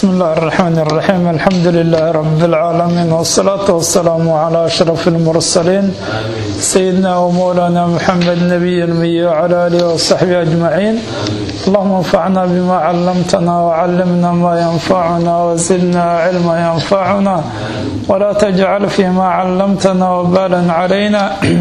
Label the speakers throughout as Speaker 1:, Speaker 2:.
Speaker 1: بسم الله الرحمن الرحيم الحمد لله رب العالمين والصلاة والسلام على أشرف المرسلين سيدنا ومولانا محمد نبي المي وعلى آله وصحبه أجمعين اللهم انفعنا بما علمتنا وعلمنا ما ينفعنا وزدنا علما ينفعنا ولا تجعل فيما علمتنا وبالا علينا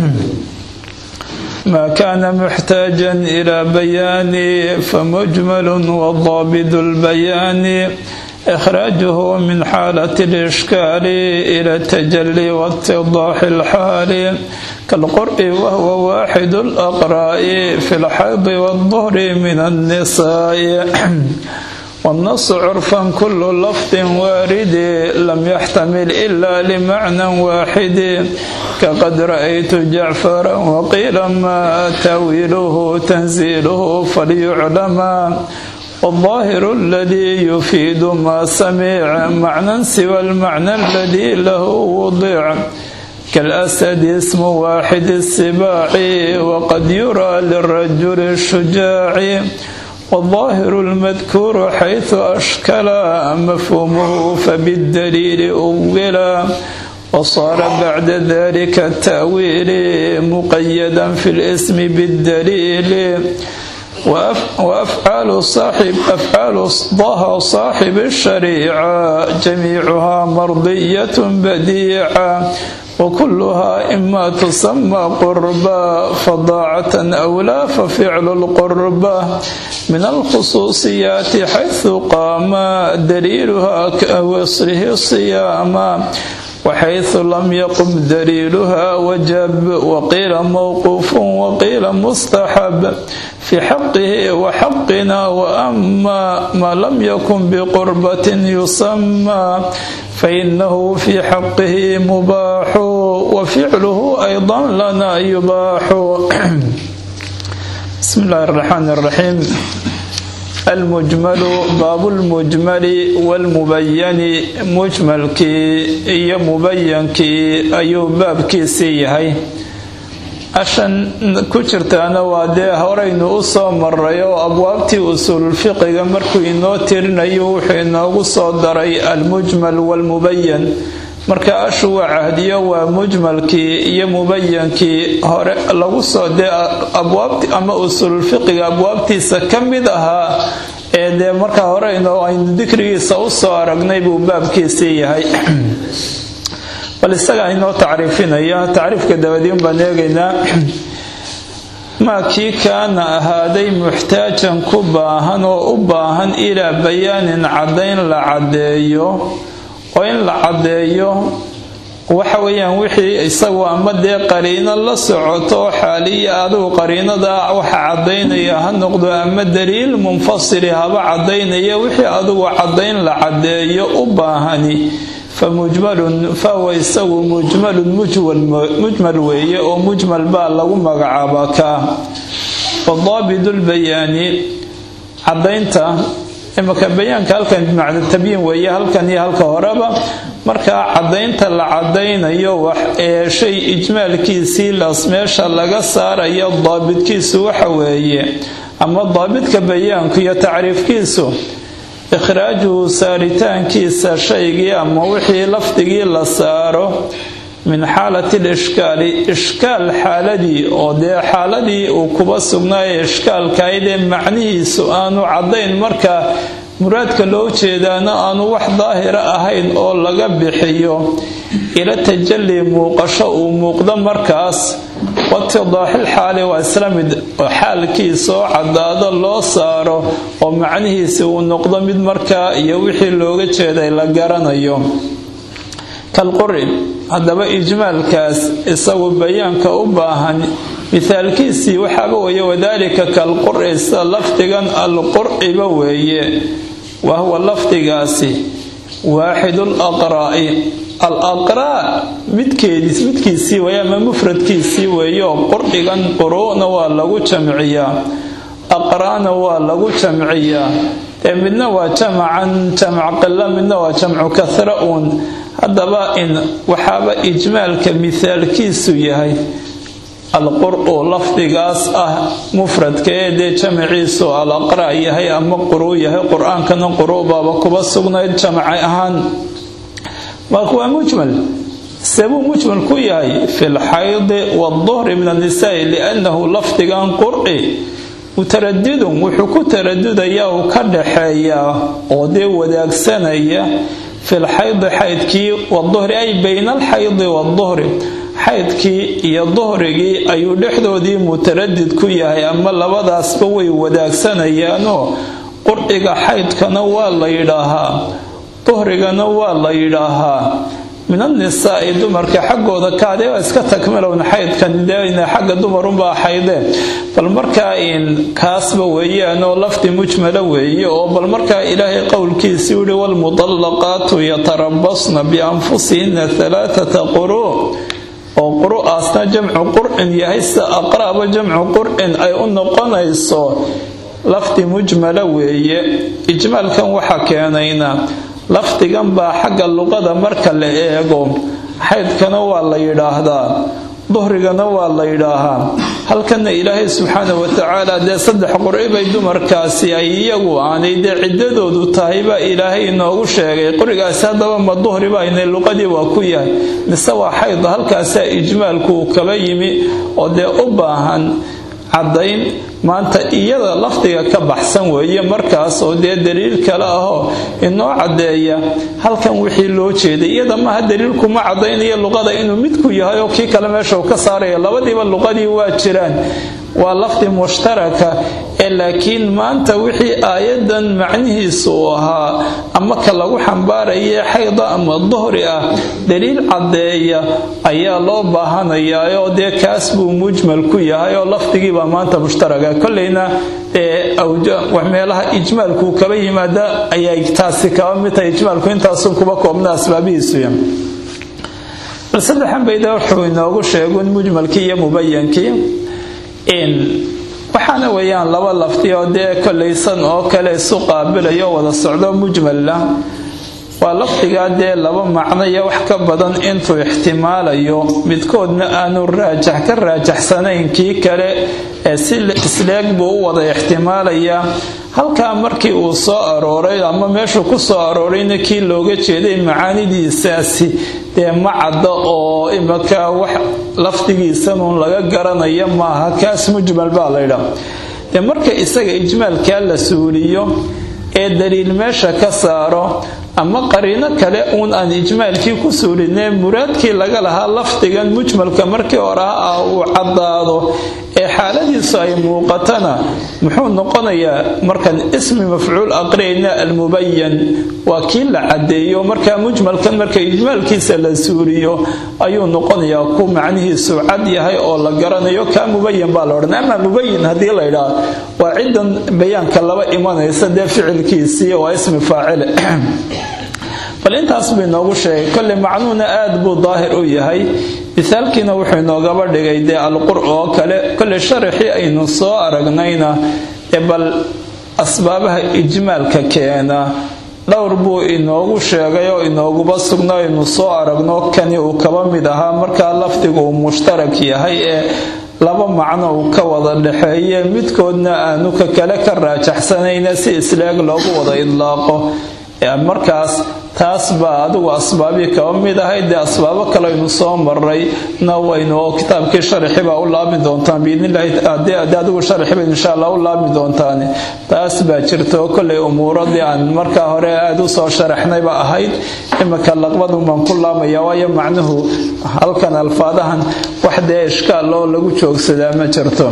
Speaker 1: ما كان محتاجا إلى بيان فمجمل وضابط البيان إخراجه من حالة الإشكال إلى التجلي واتضاح الحال كالقرء وهو واحد الأقراء في الحيض والظهر من النساء والنص عرفا كل لفظ وارد لم يحتمل إلا لمعنى واحد كقد رأيت جعفرا وقيل ما تاويله تنزيله فليعلم والظاهر الذي يفيد ما سمع معنى سوى المعنى الذي له وضع كالأسد اسم واحد السباع وقد يرى للرجل الشجاع والظاهر المذكور حيث أشكل مفهومه فبالدليل أولا وصار بعد ذلك التأويل مقيدا في الاسم بالدليل وأفعال صاحب أفعال ضها صاحب الشريعة جميعها مرضية بديعة وكلها إما تسمى قربا فضاعة أو لا ففعل القربة من الخصوصيات حيث قام دليلها كوصله الصيام وحيث لم يقم دليلها وجب وقيل موقوف وقيل مستحب في حقه وحقنا وأما ما لم يكن بقربة يسمى فإنه في حقه مباح وفعله أيضا لنا يباح بسم الله الرحمن الرحيم المجمل باب المجمل والمبين مجملkii iyo mubayankii ayuu baabkiisii yahay ashan ku jirtaana waa dee horaynu u soo maray oo abwaabtii usuululfiqiga markuu inoo tirinayo wuxuu inoogu soo daray almujmal waalmubayan marka ashu waa cahdiyo waa mujmalkii iyo mubayankii hore lagu soo dee abwaabti ama usuululfiqiga abwaabtiisa ka mid ahaa ee dee markaa hore aynu dikrigiisa u soo aragnay buu baabkiisii yahay bal isagaa inoo tacriifinaya tacriifka dabadiin baan eegaynaa maa kii kaana ahaaday muxtaajan ku baahan oo u baahan ilaa bayaanin caddayn la caddeeyo oo in la caddeeyo waxa weeyaan wixii isagu ama dee qariino la socoto xaaliya adugu qariinada waxa caddaynaya ha noqdo ama daliil munfasili haba caddaynaya wixii adugu caddayn la caddeeyo u baahani fa mujmalun fahuwa isagu mujmalun mujmal weeye oo mujmal baa lagu magacaabaa kaa wadaabidu lbayaani caddaynta imaka bayaanka halkan bimacna tabyiin weeye halkan iyo halka horeba markaa caddaynta la caddaynayo wax ee shay ijmaalkiisii las meesha laga saarayo daabidkiisu waxa weeye ama daabidka bayaanku iyo tacriifkiisu ikhraajuhu saaritaankiisa shaygii ama wixii lafdigii la saaro min xaalati lishkaali ishkaal xaaladii oo dee xaaladii uu kuba sugnaayo ishkaalkaydee macnihiisu aanu caddayn markaa muraadka loo jeedaana aanu wax daahira ahayn oo laga bixiyo ila tajalli muuqasho uu muuqdo markaas watidaaxil xaali waa isla mid xaalkiisaoo caddaado loo saaro oo macnihiisi uu noqdo mid markaa iyo wixii looga jeeday la garanayo kalquri haddaba ijmaalkaas isagu bayaanka u baahan mithaalkiisii waxaaba weeye wadaalika kalqur'i sida lafdigan alqur'iba weeye wa huwa lafdigaasi waaxidul aqraa'i al aqraa midkeedis midkiisii weeye ama mufradkiisii weeye oo qur'igan quru'na waa lagu jamciyaa aqraana waa lagu jamciyaa ee midna waa jamacan jamac qila midna waa jamcu kahra uun haddaba in waxaaba ijmaalka mithaalkiisu yahay alqur-u lafdigaas ah mufradka ee dee jamaciisu alaqra yahay ama quruu yahay qur-aankana quru baaba kuba sugnayd jamacay ahaan marka waa mujmal sebuu mujmal ku yahay fi lxaydi waduhri min annisaai liannahu lafdigan qur'i mutaradidun wuxuu ku taradudayaa uu ka dhaxeeyaa oo dee wadaagsanaya fi lxaydi xaydkii waduhri ay bayna alxaydi waduhri xaydkii iyo duhrigii ayuu dhexdoodii mutaradid ku yahay ama labadaasba way wadaagsanayaan qurciga xaydkana waa la yidhaahaa duhrigana waa la yidhaahaa min annisaai dumarka xaggooda kaade waa iska takmilown xaydkan dena xagga dumarunbaa xaydeen bal markaa kaasba weeyaanoo lafdi mujmala weeye oo bal markaa ilaahay qowlkiisii yihi waalmudallaqaatu yatarabasna bianfusihinna alaaata quruu oo quru-aasna jamcu qur'in yahay sida aqra'ba jamcu qur'in ay u noqonayso lafdi mujmala weeye ijmaalkan waxaa keenayna lafdigan baa xagga luqada marka la eego xaydkana waa la yidhaahdaa duhrigana waa la yidhaahaa halkana ilaahay subxaana watacaala dee saddex qurci bay dumarkaasi ay iyagu aanay dee ciddadoodu tahay baa ilaahay inoogu sheegay qurigaasi haddaba ma duhri baynay luqadii waa ku yahay mise waa xayd halkaasaa ijmaalku uu kaba yimi oo dee u baahan caddayn maanta iyada lafdiga ka baxsan weeye markaas oo dee daliil kale ahoo inoo caddeeya halkan wixii loo jeeday iyada maaha daliilkuma caddaynaya luqada inuu midku yahay oo kii kale meesha uu ka saaraya labadiiba luqadii waa jiraan waa lafdi mushtaraka ee laakiin maanta wixii aayadan macnihiisu uu ahaa ama ka lagu xambaaraya xayda ama duhri ah daliil caddeeya ayaa loo baahanayaa oo dee kaas buu mujmal ku yahay oo lafdigiibaa maanta mushtaraga kolleyna meelaha ijmaalku kaba yimaada ayay taasi kaba mid tahay ijmaalku intaasun kuba koobna asbaabihiisuya bal saddexan bayda wuxuu inoogu sheegun mujmalkii iyo mubayankii waxaana weeyaan laba lafti oo dee kolaysan oo kale isu qaabilayo wada socdo mujmalla waa lafdigaa dee laba macno iyo wax ka badan intuu ixtimaalayo midkoodna aanu raajax ka raajaxsanayn kii kale ee si isleeg buu u wada ixtimaalayaa halkaa markii uu soo arooray ama meeshuu ku soo aroorayna kii looga jeeday macaanidiisaasi dee ma cadda oo imaka wax lafdigiisanuun laga garanaya maaha kaas mujmal baa laydhaa dee marka isaga ijmaalkaa la suuliyo ee daliil meesha ka saaro ama qariino kale uun aan ijmaalkii ku suulinee muraadkii laga lahaa lafdigan mujmalka markii hore ah uu caddaado ee xaaladiisu ay muuqatana muxuu noqonayaa markaan ismi mafcuul aqriyayna almubayan waa kii la caddeeyo markaa mujmalkan marka ijmaalkiisa la suuriyo ayuu noqonayaa ku macnihiisu cad yahay oo la garanayo kaa mubayan baa la odhan ama mubayin haddii la ydhaa waa cidan bayaanka laba imanaysa dee ficilkiisii waa ismi faacile bal intaas buu inoogu sheegay kolley macnuuna aad buu daahir u yahay misaalkiina wuxuu inoogaba dhigay dee alqur oo kale kolley sharaxii aynu soo aragnayna ee bal asbaabaha ijmaalka keena dhowr buu inoogu sheegay oo inooguba sugna aynu soo aragno kani uu kaba mid ahaa markaa lafdigu uu mushtarak yahay ee laba macno uu ka wada dhexeeye midkoodna aanu ka kale ka raajaxsanayna si isleeg loogu wada idlaaqo markaas taas baa adigu asbaabii kaba mid ahayd dee asbaabo kale aynu soo maray na waynu oo kitaabkii sharxi baa u laabmi doontaan biidnillahi haddii adigu sharxiba insha allah u laabmi doontaan taas baa jirta oo kolley umuuradii aan markaa hore aada u soo sharaxnayba ahayd imika laqbadun baan ku laamaya waayo macnuhu halkan alfaadahan wax dee ishkaal oo lagu joogsadaa ma jirto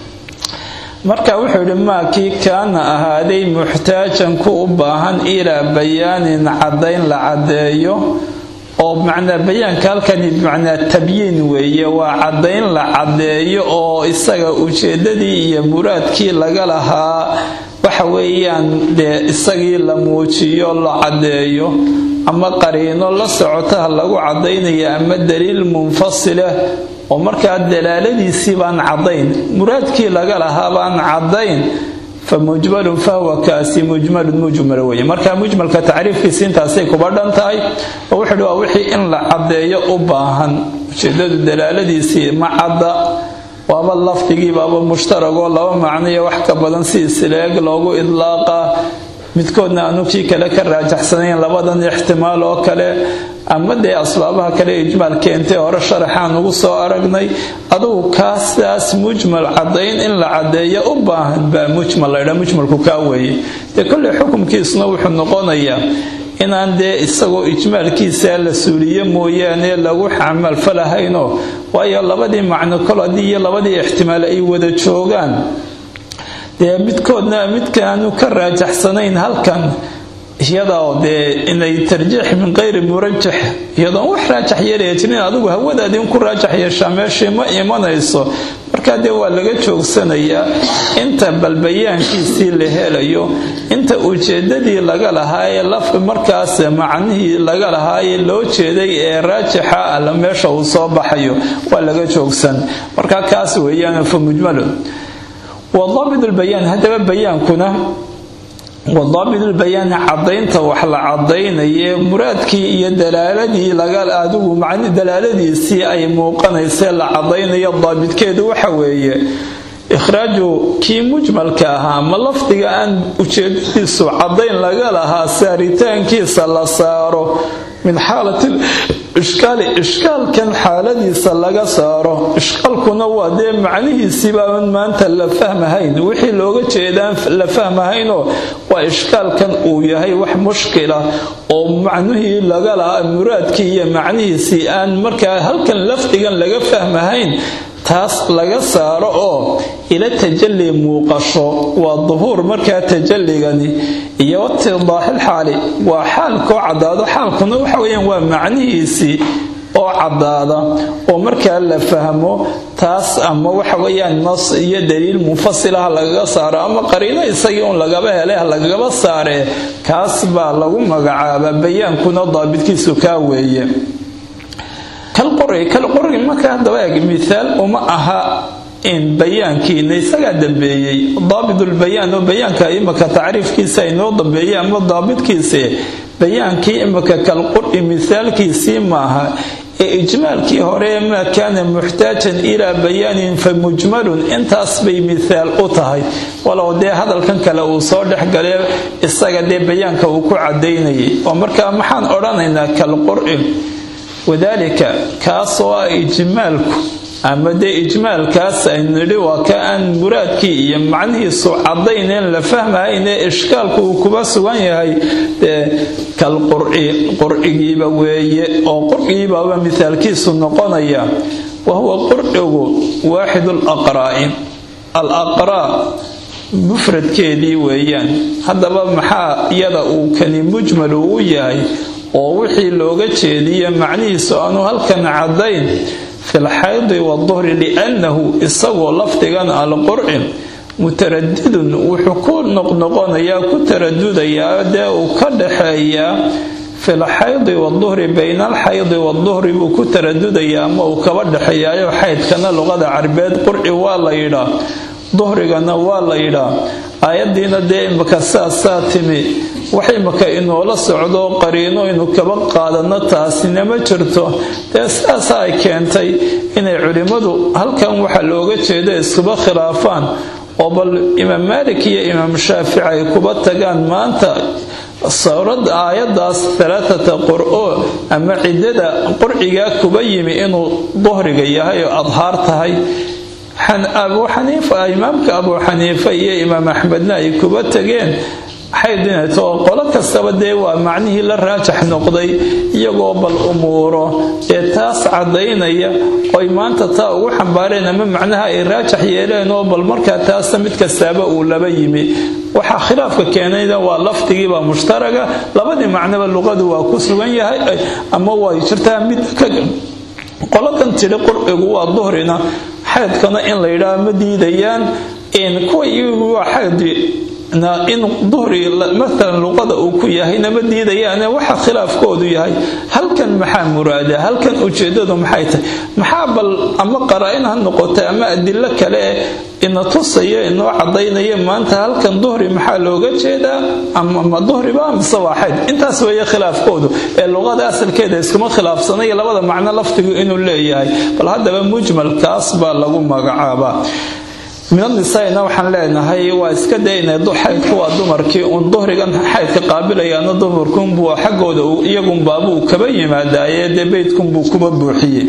Speaker 1: marka wuxuu yidhi maa kii kaana ahaaday muxtaajan ku u baahan ilaa bayaanin caddayn la caddeeyo oo macnaa bayaanka halkani bimacnaa tabyiin weeye waa caddayn la caddeeyo oo isaga ujeeddadii iyo muraadkii laga lahaa waxa weeyaan dee isagii la muujiyo la caddeeyo ama qariino la socotaha lagu caddaynaya ama daliil munfasilah oo markaa dalaaladiisii baan caddayn muraadkii laga lahaa baan caddayn fa mujmalun fahuwa kaasi mujmalun mujmal weye marka mujmalka tacriifkiisi intaasay kuba dhan tahay oo wuxuu hi waa wixii in la caddeeyo u baahan ujeedadu dalaaladiisii ma cadda waaba lafdigiibaaba mushtaragoo laba macnoiyo wax ka badan si isileeg loogu idlaaqa midkoodna aanu kii kale ka raajaxsanayn labadan ixtimaal oo kale ama dee asbaabaha kale ijmaal keentay hore sharaxaan ugu soo aragnay adugu kaasaas mujmal cadayn in la cadeeyo u baahan baa mujmal laydha mujmalku kaa weeye dee kolley xukumkiisuna wuxuu noqonayaa inaan dee isagoo ijmaalkiisa la suuliye mooyaane lagu xamalfalahaynoo waayo labadii macno kol haddii iyo labadii ixtimaal ay wada joogaan dee midkoodna midkaanu ka raajaxsanayn halkan iyadoo dee inay tarjiix min qeyri murajax iyadoon wax raajax yeelaya jirin adigu hawadaadii in ku raajax yeeshaa meeshii ma imanayso markaa dee waa laga joogsanayaa inta balbayaankiisii la helayo inta ujeedadii laga lahaayee laf markaas macnihii laga lahaayee loo jeeday ee raajixa alla meesha uu soo baxayo waa laga joogsan markaa kaas weeyaan fa mujmalun wadaabit lbayaan haddaba bayaankuna wadaabit lbayaani cadaynta wax la cadaynaye muraadkii iyo dalaaladii laga adigu dalaaladiisii ay muuqanaysee la cadaynayo daabitkeedu waxa weeye ikhraaju kii mujmalka ahaa ama lafdiga aan ujeedadiisu cadayn laga lahaa saaritaankiisa la saaro min xaalati ishkaali ishkaalkan xaaladiisa laga saaro ishkaalkuna waa dee macnihiisiibaaban maanta la fahmahayn wixii looga jeedaan la fahmahaynoo waa ishkaalkan uu yahay wax mushkila oo macnihii laga lahaa muraadkii iyo macnihiisii aan markaa halkan lafdigan laga fahmahayn taas laga saaro oo ila tajalli muuqasho waa duhuur markaa tajalligani iyo watidaaxil xaali waa xaalkoo caddaado xaalkuna waxa weyaan waa macnihiisii oo caddaada oo markaa la fahmo taas ama waxa weyaan nas iyo daliil munfasilaha lagaga saaro ama qariino isagii un lagaba hele lagagaba saaree kaas baa lagu magacaabaa bayaankuna daabidkiisu kaa weeye kalqori marka hadaba eeg miaal uma aha in bayaankiina isagaa dambeeyey daabitulbayaan oo bayaanka imaka tacriifkiisa inoo dambeeyey ama daabitkiise bayaankii imaka kalqori mithaalkiisii maaha ee ijmaalkii hore maa kaana muxtaajan ilaa bayaanin fa mujmalun intaas bay mithaal u tahay walow dee hadalkan kale uu soo dhexgalee isaga dee bayaanka uu ku cadaynayay oo markaa maxaan odhanaynaa kalqori wadaalika kaasoo ah ijmaalku ama dee ijmaalkaas aynu nidhi waa ka aan muraadkii iyo macnihiisu cadayneen la fahmahaynee ishkaalku uu kuba sugan yahay dee kal qurci qurcigiiba weeye oo qurcigiibaaba mithaalkiisu noqonaya wa huwa qurcigu waaxidu alaqraa'i al aqraa mufradkeedii weeyaan haddaba maxaa iyada uu kani mujmal uu u yahay oo wixii looga jeediya macnihiisu aanu halkan caddayn fi lxaydi waduhri liannahu isagoo lafdigan alqurci mutaradidun wuxuu ku noqnoqonayaa ku taradudayaa dee uu ka dhaxeeyaa fi lxaydi waduhri bayna alxaydi waduhri buu ku taradudayaa ama uu kaba dhexeeyaayo xaydkana luqada carabeed qurci waa la yidhaa duhrigana waa la yidhaa aayadiina dee imaka saasaa timi wax imaka inoola socdo qariino inu kaba qaadano taasina ma jirto dee sidaasa ay keentay inay culimmadu halkan waxa looga jeeda iskuba khilaafaan oo bal imaam maalik iyo imaam shaafici ay kuba tagaan maanta sawrad aayadaas alaaata qur-o ama ciddada qurcigaa kuba yimi inuu duhriga yahay oo adhaar tahay abu xaniifa imaamka abu xaniifa iyo imaam axmedna ay kuba tageen xaydinayto oo qolo kastaba dee waa macnihii la raajax noqday iyagoo bal umuuro ee taas cadaynaya oy maanta taa ugu xambaareen ama macnaha ay raajax yeeleen oo bal markaa taasna mid kastaaba uu laba yimi waxaa khilaafka keenayna waa lafdigiibaa mushtaraga labadii macnoba luqadu waa ku sugan yahay ama way jirtaa mid qoladan tidhi qurcigu waa duhrina xaydkana in la yidhaah ma diidayaan kuwa iyagu waa xaydi in duhri maalan luqada uu ku yahay nama diidayaane waxa khilaafkoodu yahay halkan maxaa muraada halkan ujeedadu maxay tahay maxaa bal ama qaraa-in ha noqotay ama adilo kale ina tusaya inoo cadaynaya maanta halkan duhri maxaa looga jeedaa ama duhriba mise waaxayd intaas weeye khilaafkoodu ee luqada asalkeeda iskuma khilaafsanaya labada macno laftigu inuu leeyahay bal haddaba mujmalkaas baa lagu magacaabaa minanisaina waxaan leenahay waa iska dayna xaydku waa dumarkii uun duhrigan xaydka qaabilayaana dumarkunbuu xaggooda iyagunbaabuu kaba yimaadaaye dee beydkunbuu kuba buuxiyey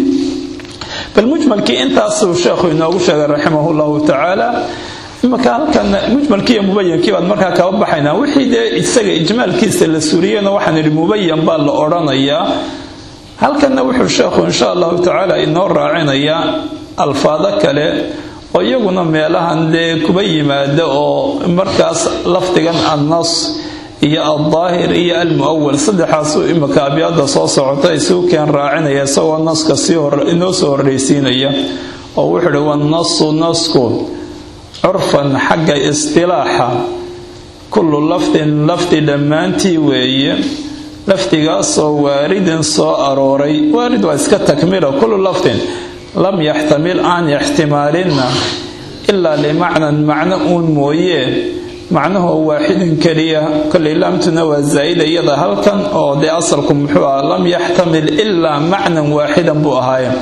Speaker 1: bal mujmalkii intaasuu sheekhu inoogu sheegay raximah llahu tacaala imaka halkan mujmalkii iyo mubayankii baan markaa kaba baxaynaa wixii dee isaga ijmaalkiisa la suriyena waxaan idhi mubayan baa la odhanayaa halkanna wuxuu sheekhu insha allahu tacaala inoo raacinayaa alfaado kale oo iyaguna meelahan dee kuba yimaada oo markaas lafdigan annas iyo aldaahir iyo almu'awal saddexaasuu imika abyaada soo socota isuu keen raacinaya isagoo naska inoo soo horreysiinaya oo wuxuu uhi wannasu nasku curfan xagga istilaaxa kullu lafdin lafdi dhammaantii weeye lafdigaasoo waaridin soo arooray waarid waa iska takmila kullu lafdin lam yaxtamil aan ixtimaalinna ilaa limacnan macno uun mooyee macnahoo waaxidin keliya kolay laamtuna waa zaa'ida iyada halkan oo dee asalku muxuu aha lam yaxtamil ilaa macnan waaxidan buu ahaaye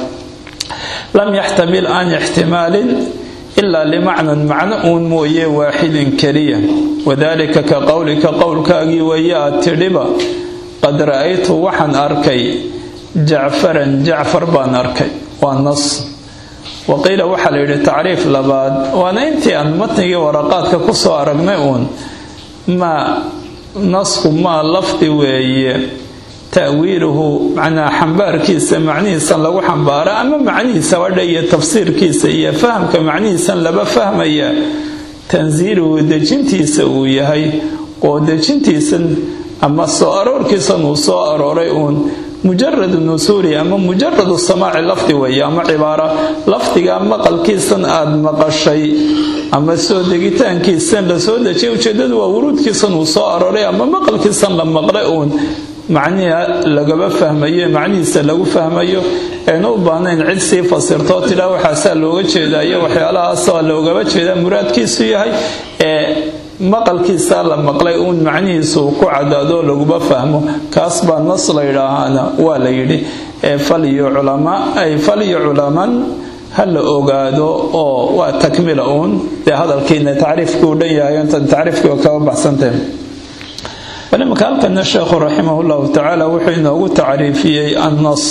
Speaker 1: lam yaxtamil aan ixtimaalin ilaa limacnan macno uun mooyee waaxidin keliya wadaalika ka qowlika qowlkaagii weeye aad tidhiba qad ra'aytu waxaan arkay jacfaran jacfar baan arkay waa nas waqiila waxaa la yidhi tacriif labaad waana intii aan matnigii waraqaadka ku soo aragnay uun maa nasku maa lafdi weeye ta'wiiluhu macnaa xambaarkiisa macnihiisan lagu xambaara ama macnihiisa wadha iyo tafsiirkiisa iyo fahamka macnihiisan laba fahmaya tansiiluhu dejintiisa uu yahay oo dejintiisan ama soo aroorkiisan uu soo arooray uun mujaradu nusuuli ama mujaradu samaaci lafdi weeye ama cibaara lafdiga maqalkiisan aad maqashay ama soo degitaankiisan la soo dejiyay ujeedadu waa wuruudkiisan uu soo arooray ama maqalkiisan la maqlay uun macniha lagaba fahmayo macnihiisa lagu fahmayo aynu u baahnayn cid sii fasirtoo tidhaa waxaasaa looga jeedayo waxyaalahaasoo loogaba jeedaa muraadkiisu yahay ee maqalkiisa la maqlay uun macnihiisu ku cadaadoo laguma fahmo kaas baa nas la yidhaahaana waa la yidhi ay falyo culaman ha la ogaado oo waa takmila uun dee hadalkiina tacriifkii u dhan yahay intan tacriifkii oo kaba baxsantahe bal imanka halkana sheekhu raximah llahu tacaala wuxuu inoogu tacriifiyey annas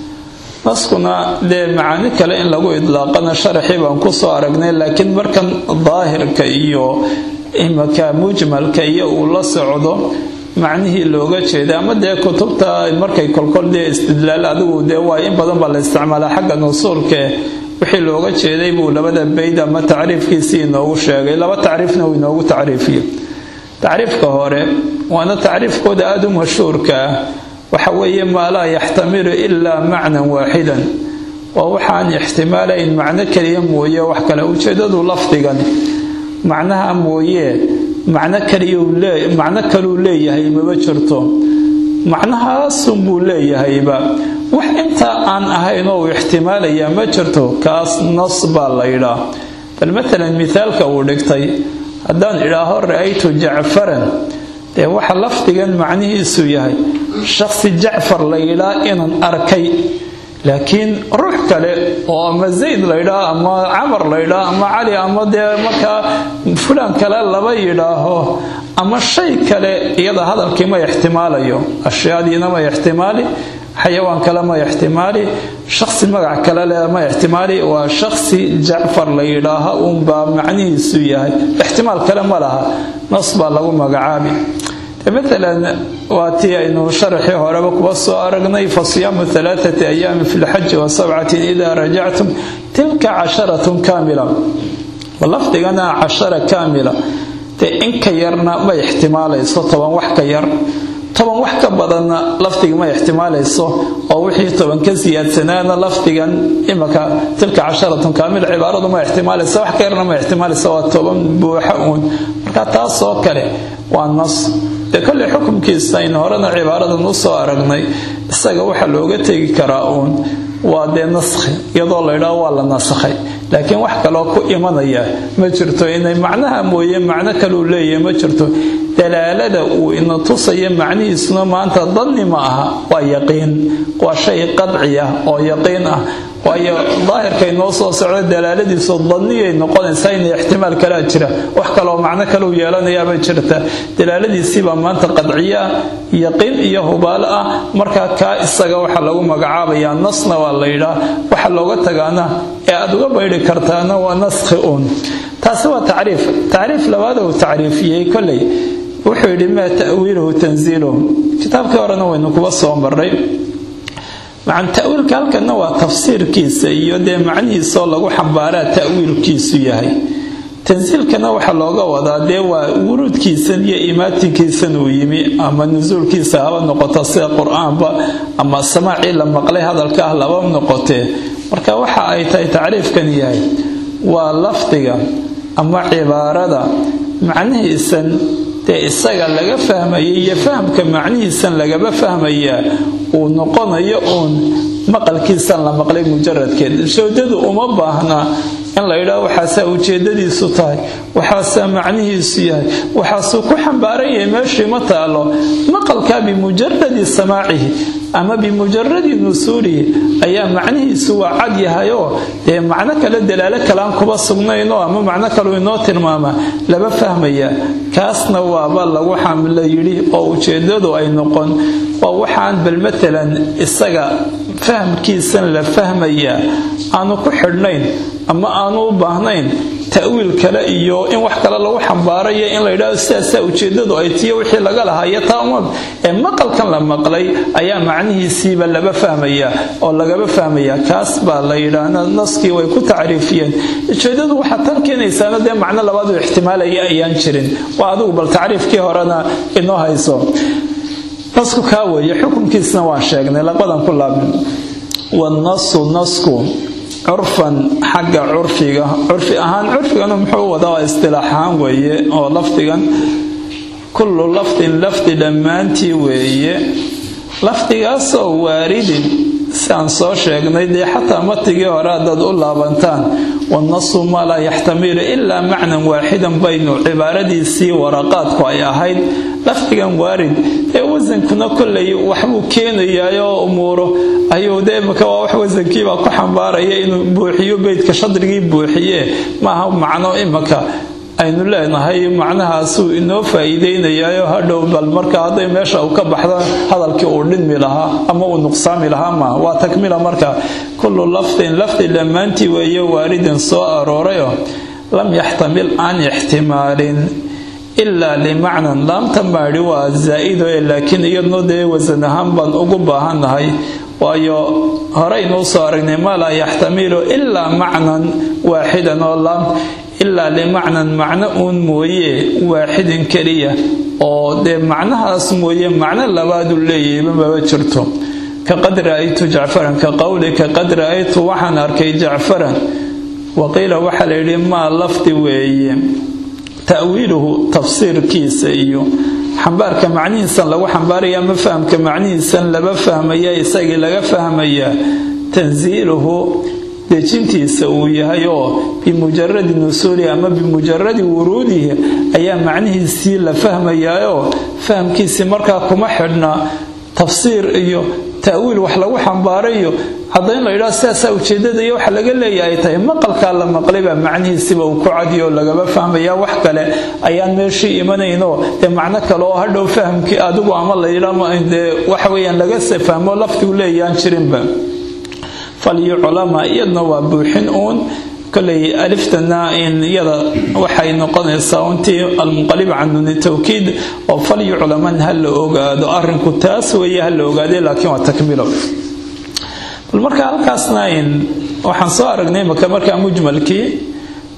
Speaker 1: naskuna dee macaani kale in lagu idlaaqana sharaxii baan kusoo aragnay laakiin markan daahirka iyo imaka mujmalka iyo uu la socdo macnihii looga jeeda ama dee kutubta markay kolkol dee istidlaal adigu dee waa in badan baa la isticmaalaa xagga nusuulkae wixii looga jeeday buu labada bayd ama tacriifkiisii inoogu sheegay laba tacriifna uu inoogu tacriifiyo tacriifka hore waana tacriifkooda aada u mashhuurka ah waxa weeye maa laa yaxtamilu ilaa macnan waaxidan waa waxaan ixtimaalayn macno keliya mooye wax kale ujeedadu lafdigan macnaha mooye macno kalmacno kaluu leeyahay maba jirto macnahaasunbuu leeyahayba wax intaa aan ahayn oo uu ixtimaalayaa ma jirto kaas nas baa la ydhaa bal matalan mithaalka uu dhigtay haddaan idhaaho ra'aytu jacfaran dee waxa lafdigan macnihiisu yahay shaqsi jacfar la yidhaa inaan arkay laakiin ruux kale oo ama zayd laydhaa ama camar laydhaa ama cali ama dee markaa fulaan kale laba yidhaaho ama shay kale iyada hadalkii ma ixtimaalayo ashyaadiina ma ixtimaali xayawaan kale ma ixtimaali shaqsi magac kale leh ma ixtimaali waa shaqsi jacfar la yidhaaha uunbaa macnihiisu yahay ixtimaal kale ma laha nas baa lagu magacaabi maalan waa tii aynu sharaxii horeba kuba soo aragnay fa siyaamu alaaati ayaamin fi lxaji wa sabcatin idaa rajactum tilka casharatun kaamila lafdigana cashara kaamila dee in ka yarna ma ixtimaalayso toban wax ka yar toban wax ka badanna lafdiga ma ixtimaalayso oo wixii toban ka siyaadsanaana lafdigan imaka tilka casharatun kaamila cibaaradu ma ixtimaalaysa wax ka yarna ma ixtimaalaysa waa toban buuxa uun marka taasoo kale waa nas dee kolley xukumkiisa aynu horena cibaaradan u soo aragnay isaga waxaa looga tegi karaa uun waa dee naskhi iyadoo laydhaao waa la nasakhay laakiin wax kaloo ku imanaya ma jirto inay macnaha mooye macno kaleu leeyahay ma jirto dalaalada uu ina tusaya macnihiisuna maanta danni ma aha waa yaqiin waa shay qadci ah oo yaqiin ah waayo daahirka inoo soo socdo dalaaladiisu danniyay noqonaysaa in ixtimaal kalaa jira wax kaloo macno kaleu yeelanayaaba jirta dalaaladiisiibaa maanta qadciyo ah yaqiin iyo hubaalo ah markaa kaa isaga waxaa lagu magacaabayaa nasna waa la yidhaa waxa looga tagaana ee aad uga baydhi kartaana waa naskhi uun taasi waa tacriif tacriif labaad uu tacriifiyey kolley wuxuu yidhi maa ta'wiiluhu tanziiluhu kitaabkii horena waynu kuba soo marray macan ta'wiilka halkana waa tafsiirkiisa iyo dee macnihiisaoo lagu xambaaraa ta'wiilkiisu yahay tansiilkana waxaa looga wadaa dee waa wuruudkiisan iyo imaatinkiisan uu yimi ama nusuulkiisa haba noqoto sida qur-aanba ama samaacii la maqlay hadalka ah laba noqotee marka waxa ay tahay tacriifkan yahay waa lafdiga ama cibaarada macnihiisan dee isaga laga fahmaya iyo fahamka macnihiisan lagaba fahmayaa uu noqonayo uun maqalkiisan la maqlay mujaradkeed shoodadu uma baahna in la yidhaho waxaasaa ujeedadiisu tahay waxaasaa macnihiisu yahay waxaasuu ku xambaaran yahay meeshii ma taalo maqalkaa bimujaradi samaacihi ama bimujaradi nusuulihi ayaa macnihiisu waa cad yahayoo dee macno kale dalaalo kalean kuba sugnaynoo ama macno kaleu inoo tilmaama laba fahmaya kaasna waaba lagu xamla yidhi oo ujeedadu ay noqon waa waxaan bal matalan isaga fahamkiisan la fahmayaa aanu ku xidhnayn ama aanu u baahnayn ta'wiil kale iyo in wax kale lagu xambaarayo in la yidhahdo sidaasaa ujeedadu ay tiyo wixii laga lahayo taa uma ee maqalkan la maqlay ayaa macnihiisiiba laba fahmaya oo lagaba fahmaya kaas baa la yidhaahna naskii way ku tacriifiyeen ujeedadu waxaa tan keenaysaana dee macno labaadu ixtimaalaya ayaan jirin waa adigu bal tacriifkii horena inoo hayso nasku kaa weeye xukunkiisna waan sheegnay labadan ku laabin wanasu nasku curfan xagga curfiga curfi ahaan curfigana muxuu wadaa istilaax ahaan weeye oo lafdigan kullu lafdin lafdi dhammaantii weeye lafdigaasoo waaridin siaan soo sheegnay dee xataa matigii hore haddaad u laabantaan wanasu maa laa yaxtamilu ilaa macnan waaxidan baynu cibaaradiisii waraqaadku ay ahayd lafdigan waarid ee wasankuna kollay waxbuu keenayaayoo umuuro ayuu dee imaka waa wax wasankiibaa ku xambaaraya inuu buuxiyo beydka shadrigii buuxiye maaha macno imaka aynu leenahay macnahaasuu inoo faa'iideynayayo hadhow bal marka hadday meesha uu ka baxdo hadalkii uu dhinmi lahaa ama uu nuqsaami lahaa maaha waa takmila marka kullu lafdin lafdi dhammaantii weeye waaridin soo aroorayoo lam yaxtamil aan ixtimaalin ilaa limacnan laamta maadhi waa zaa'ido ee laakiin iyadno dee wasan ahaan baan ugu baahannahay waayo horeynuu soo aragnay maa laa yaxtamilu ilaa macnan waaxidan oo laam ilaa limacnan macno uun mooye waaxidin keliya oo dee macnahaas mooye macno labaadu leeyahayba maba jirto ka qad ra'aytu jacfaran ka qowlika qad ra'aytu waxaan arkay jacfaran waqiila waxaa la yidhi maa lafdi weeye ta'wiiluhu tafsiirkiisa iyo xambaarka macnihiisan lagu xambaaraya ama fahamka macnihiisan laba fahmaya isagii laga fahmayaa tansiiluhu dejintiisa uu yahay oo bimujaradi nusuulihi ama bimujaradi wuruudihi ayaa macnihiisii la fahmayaayoo fahamkiisii markaa kuma xidhna tafsiir iyo ta'wiil wax lagu xambaarayo haddayn la yidhaho sidaasaa ujeedada iyo waxa laga leeya ay tahay maqalkaa la maqlaybaa macnihiisiba uu ku cadiyo lagaba fahmaya wax kale ayaan meeshii imanaynoo dee macno kale oo hadhow fahamkii adigu ama la yidhaa dee waxaweyaan laga fahmo lafdigu leeyaan jirinba falyuclama iyadna waa buuxin uun koley aliftana in iyada waxay noqonaysaa untii almunqalib can nuni tawkiid oo falyuclaman ha la ogaado arinku taas weeye ha la ogaade laakiin waa takmilo bal marka halkaasna in waxaan soo aragnay maka markaa mujmalkii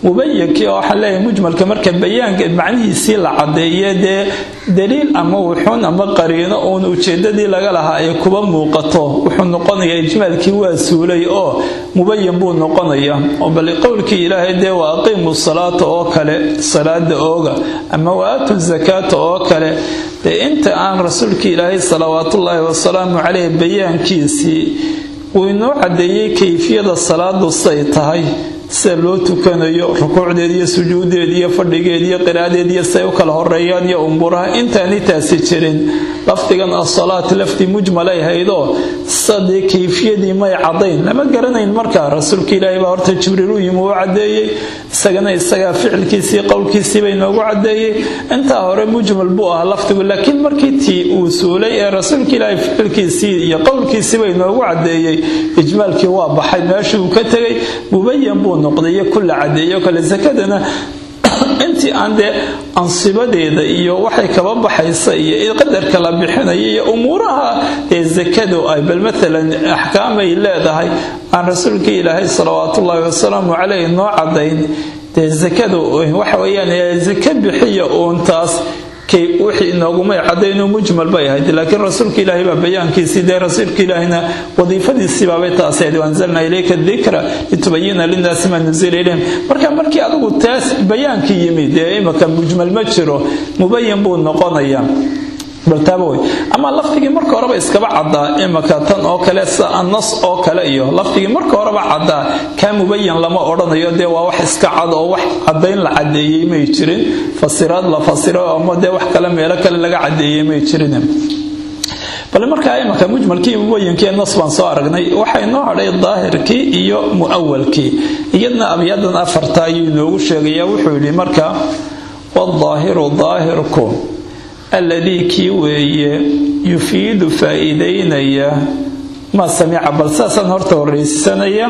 Speaker 1: mubayankii oo waxaan leeyahay mujmalka marka bayaanka macnihiisii la cadeeye dee daliil ama wuxuun ama qariino uun ujeedadii laga lahaa ay kuba muuqato wuxuu noqonayaa ijmaalkii waa suulay oo mubayan buu noqonaya oo bal qowlkii ilaahay dee waa aqiimu salaata oo kale salaada ooga ama waaatu zakaata oo kale dee inta aan rasuulkii ilaahay salawaatullaahi wasalaamu caleyh bayaankiisii uu inoo cadeeyey kayfiyada salaadu say tahay sida loo tukanayo rukuucdeed iyo sujuudeed iyo fadhigeed iyo qiraadeed iyo siay u kala horeeyaan iyo umuuraha intaani taasi jirin lafdigan asalaat lafdi mujmalay haydoo sadee kayfiyadii may cadayn lama garanayn markaa rasuulka ilaahay baa horta jibriil u yimi uu cadeeyey isagana isagaa ficilkiisii qowlkiisiiba inoogu cadeeyey intaa hore mujmal buu ahaa lafdigu laakiin markii tii uu suulay ee rasuulka ilaahay ficilkiisii iyo qowlkiisiiba inoogu cadeeyey ijmaalkii waa baxay meeshii uu ka tegay mubayan buu noqday kula cadeeyo kale sakadana intii aan dee ansibadeeda iyo waxay kaba baxaysa iyo qadarka la bixinaya iyo umuuraha ee sakadu ay bal maalan axkaamay leedahay aan rasuulka ilaahay salawaatullaahi wasalaamu caleyh noo cadayn dee sakadu waxa weyaan saka bixiya uun taas wixii inoogumay cadayno mujmal bay ahayd laakiin rasuulka ilaahay baa bayaankiisii dee rasuulka ilaahayna wadiifadiisiibaabay taasi ahayd waanzalnaa ilayka dikra litubayina linnaasi maa nuzila ilayhim marka markii adigu taas bayaankii yimid dee imaka mujmal ma jiro mubayan buu noqonayaa baltaabawey ama lafdigii marka horeba iskaba caddaa imaka tan oo kale sida annas oo kale iyo lafdigii marka horeba caddaa kaa mubayan lama odhanayo dee waa wax iska cad oo wax cadayn la cadeeyey may jirin fasiraad la fasiro ama dee wax kale meelo kale laga cadeeyey may jirin bale markaa imanka mujmalkii mubayankii nas baan soo aragnay waxaa inoo hadhay daahirkii iyo mu'awalkii iyadna abyadan afarta ayuu inoogu sheegaya wuxuu yidhi marka wadaahiru daahirku alladii kii weeye yufiidu faa'iidaynaya maa samica bal saasaan horta horraysanaya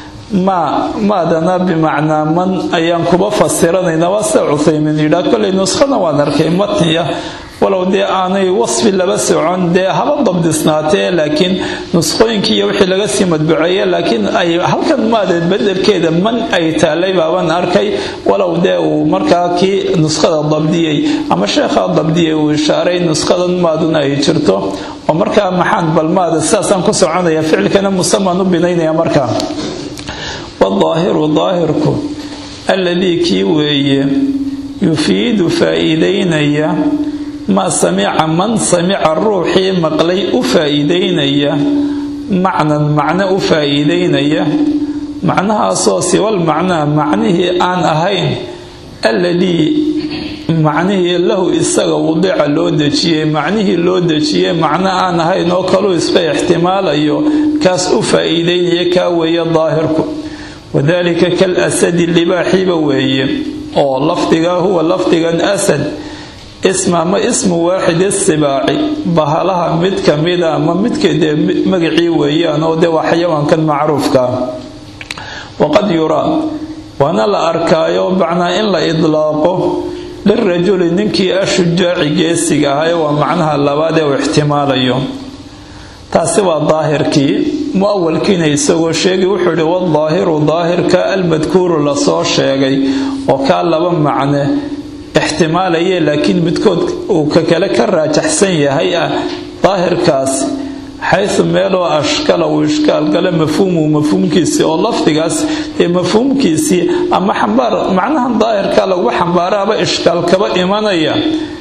Speaker 1: maa maadana bimacnaa man ayaan kuba fasiranayna waa sida cuthaymiin yidhaa kolay nuskhada waan arkay matniya walow dee aanay wasfi laba socon dee haba dabdisnaatee laakiin nuskhooyinkii iyo wixii laga sii madbuceeye laakiin ay halkan maadeed bedelkeeda man ay taalay baaban arkay walow dee uu markaa kii nuskhada dabdiyey ama sheekhaa dabdiyey uu ishaaray nushadan maaduna ay jirto oo markaa maxaan balmaada sidaasaan ku soconaya ficilkana musamaan u binaynaya markaa wadaahiru daahirku alladii kii weeye yufiidu faa'iidaynaya maa samica man samica ruuxii maqlay u faa'iidaynaya macnan macno u faa'iidaynaya macnahaasoo siwal macnaa macnihii aan ahayn alladii macnihii lahu isaga wadica loo dejiyey macnihii loo dejiyey macno aan ahayn oo kaluu iska ixtimaalayo kaas u faa'iidaynaya kaa weeye daahirku wadaalika kal asadi libaaxiiba weeye oo lafdiga huwa lafdigan asad isma ama ismu waaxid isibaaci bahalaha mid ka mida ama midka dee magacii weeyaan oo dee waa xayawaankan macruufkaa waqad yuraa waana la arkaayo bacnaa in la idlaaqo lirajuli ninkii ashujaaci geesiga ahaye waa macnaha labaad ee uu ixtimaalayo taasi waa daahirkii muawalkiina isagoo sheegay wuxuu ihi wadaahiru daahirka almadkuuru lasoo sheegay oo kaa laba macne ixtimaalaye laakiin midkood uu ka kale ka raajaxsan yahay ah daahirkaas xaysu meeloo ashkala uu ishkaalgale mafhuumu mafhuumkiisii oo lafdigaas ee mafhuumkiisii ama xambaar macnahan daahirka lagu xambaaraaba ishkaal kaba imanaya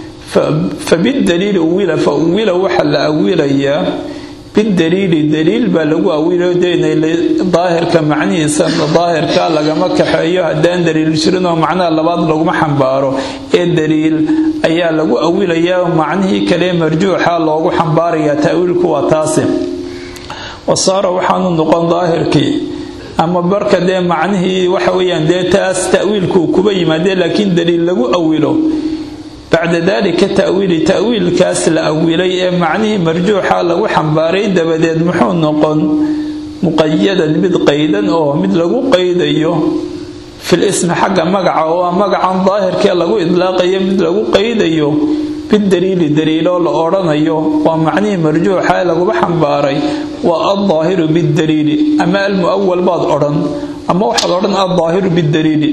Speaker 1: fabidaliili uwila fa uwila waxaa la awilayaa bidaliili daliil baa lagu awilayo dee daahirka macnihiisa daahirka lagama kaxeeyo haddaan daliil jirin oo macnaha labaad laguma xambaaro ee daliil ayaa lagu awilayaa macnihii kale marjuuxa loogu xambaarayaa taawiilku waa taasi wasaara waxaanu noqon daahirkii ama barka dee macnihii waxa weyaan dee taas ta'wiilku kuba yimaadee laakiin daliil lagu awilo bacda dalika ta'wiili ta'wiilkaas la awilay ee macnihii marjuuxa lagu xambaaray dabadeed muxuu noqon muqayadan mid qaydan oo mid lagu qaydayo fil ismi xagga magaca oo magacan daahirkee lagu idlaaqayo mid lagu qaydayo bidaliili daliiloo la odhanayo waa macnihii marjuuxa ee laguba xambaaray waa aldaahiru bidaliili ama almu'awal baad odhan ama waxaad odhan aldaahiru bidaliili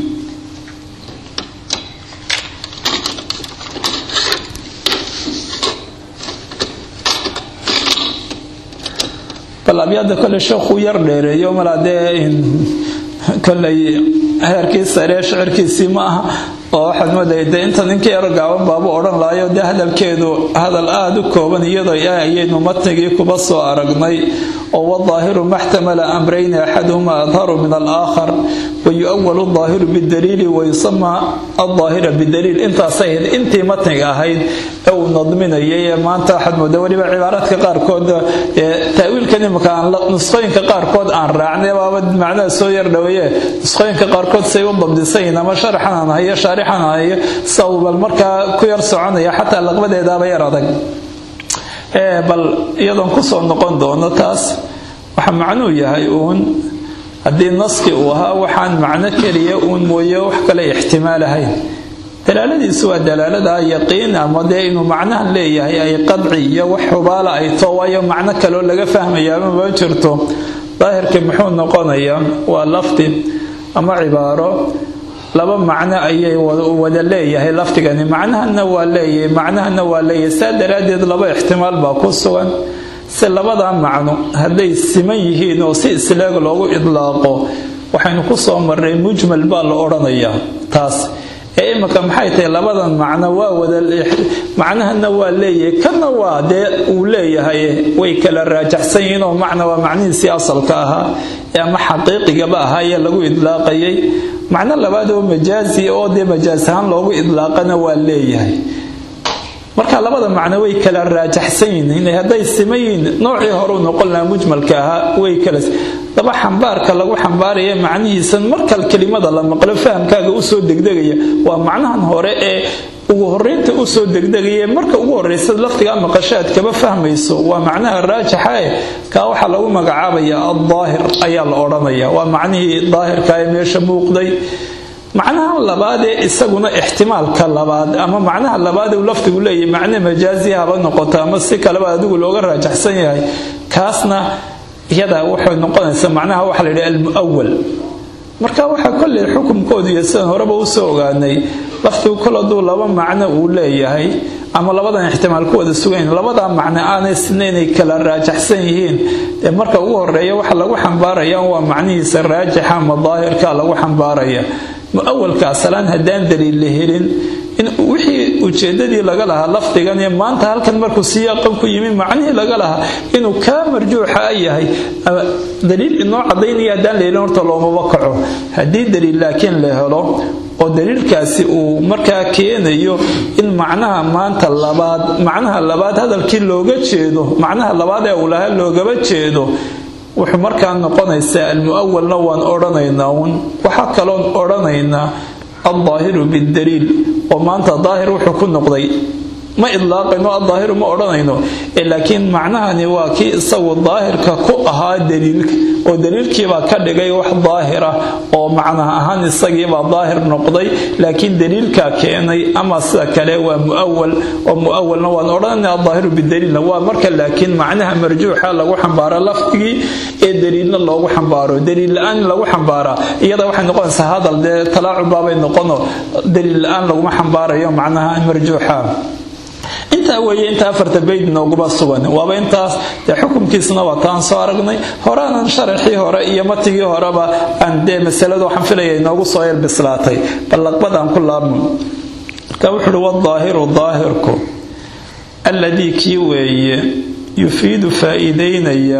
Speaker 1: bal abyaada kole sheekuu yar dheereeyo malaa dee koley heerkii saree shicirkiisii ma aha oo waxaad moodaya dee inta ninkii yaro gaaban baabu odhan lahayo dee hadalkeedu hadal aada u kooban iyadoo ah ayaynu matnigii kuba soo aragnay oo wadaahiru maxtamala amrayni axaduhuma adharu min alaakhar wayu'awalu daahiru bidaliili wayusamaa aldaahira bidaliil intaasay ahayd intii matniga ahayd ee uu nadminayay ee maanta waxaad moodaa weliba cibaaraadka qaarkood taawiilkan imika aan nusqooyinka qaarkood aan raacnay baaba macnaha soo yar dhaweeye nusqooyinka qaarkood say u dabdisayin ama sharaxan aan hayo shaarixan aan hayo sawbal markaa ku yar soconaya xataa laqbadeedaaba yar adag bal iyadoon kusoo noqon doono taas waxa macnuu yahay uun haddii naski uu ahaa waxaan macno keliya uun mooye wax kale ixtimaalahayn dalaaladiisu waa dalaalada yaqiin ama dee inuu macnahan leeyahay ay qadci iyo wax xubaala ay too waayo macno kaloo laga fahmayaaba ma jirto daahirkii muxuu noqonayaa waa lafdi ama cibaaro laba macno ayay wada leeyahay lafdigani macnahana waa leeyahay macnahana waa leeyahay saa daraaddeed laba ixtimaal baa ku sugan si labadaa macno hadday siman yihiin oo si isleeg loogu idlaaqo waxaynu ku soo marray mujmal baa la odhanayaa taas ee imika maxay tahay labadan macno waa wada macnahana waa leeyahay kana waa dee uu leeyahay way kala raajaxsan yihiin oo macna waa macnihiisii asalka ahaa ee ama xaqiiqigaba ahaa ee lagu idlaaqayay macno labaad oo majaazi oo dee majaas ahaan loogu idlaaqana waa leeyahay marka labada macno way kala raajaxsan yihiin hadday siman yihiin noocii horeu noqon lahaa mujmalka ahaa way kala daba xambaarka lagu xambaaraya macnihiisan markal kelimada la maqlo fahamkaaga usoo degdegaya waa macnahan hore ee ugu horeynta usoo degdegaya marka ugu horeysa lafdigaa maqashaad kaba fahmayso waa macnaha raajixa e kaa waxaa lagu magacaabaya aldaahir ayaa la odhanaya waa macnihii daahirka ee meesha muuqday macnaha labaad ee isaguna ixtimaalka labaad ama macnaha labaad uu lafdigu leeyahay macne majaazi haba noqoto ama si kaleba adigu looga raajaxsan yahay kaasna iyada waxay noqonaysaa macnaha waxa la yidhi almu'awal marka waxaa kolley xukumkoodu iyo sidaan horeba usoo ogaanay lafdigu kol hadduu laba macno uu leeyahay ama labadan ixtimaal ku wada sugayn labadaa macno aanay sina inay kala raajaxsan yihiin ee marka ugu horeeya waxa lagu xambaaraya waa macnihiisa raajixa ama daahirka lagu xambaaraya muawalka asalaan haddaan daliil la helin in wixii ujeedadii laga lahaa lafdigan iyo maanta halkan markuu siyaaqan ku yimi macnihii laga lahaa inuu kaa marjuuxa yahay daliil inoo cadaynaya haddaan la helin horta loomaba kaco haddii daliil laakiin la helo oo daliilkaasi uu markaa keenayo in macnaha maanta labaad macnaha labaad hadalkii looga jeedo macnaha labaad ee uu lahaa loogaba jeedo wuxuu markaa noqonaysaa almu'awalna waan odhanaynaa uun waxaa kaloon odhanaynaa aldaahiru bidaliil oo maanta daahir wuxuu ku noqday ma idlaaqayno aldaahiru ma odhanayno laakiin macnahani waa kii isagu daahirka ku ahaa daliilka oo daliilkiibaa ka dhigay wax daahira oo macnaha ahaan isagiibaa daahir noqday laakiin daliilkaa keenay ama sida kale waa muawal oo muawalna waan odhanayna aldaahiru bidaliilna waa marka laakiin macnaha marjuuxa lagu xambaaro lafdigii ee daliilna loogu xambaaro daliil la-aan lagu xambaaraa iyada waxay noqonaysaa hadal dee talaacubaabay noqono daliil la-aan laguma xambaarayo macnaha marjuuxa intaa weeye inta afarta bayd nooguba sugan waaba intaas dee xukumkiisna waa taan soo aragnay horaanan sharaxii hore iyo matigii horeba aan dee masalada waxaan filaya inoogu soo yar bislaatay ballaqbad aan ku laabno marka wuxu uhi wadaahiru daahirku alladii kii weeye yufiidu faa'iidaynaya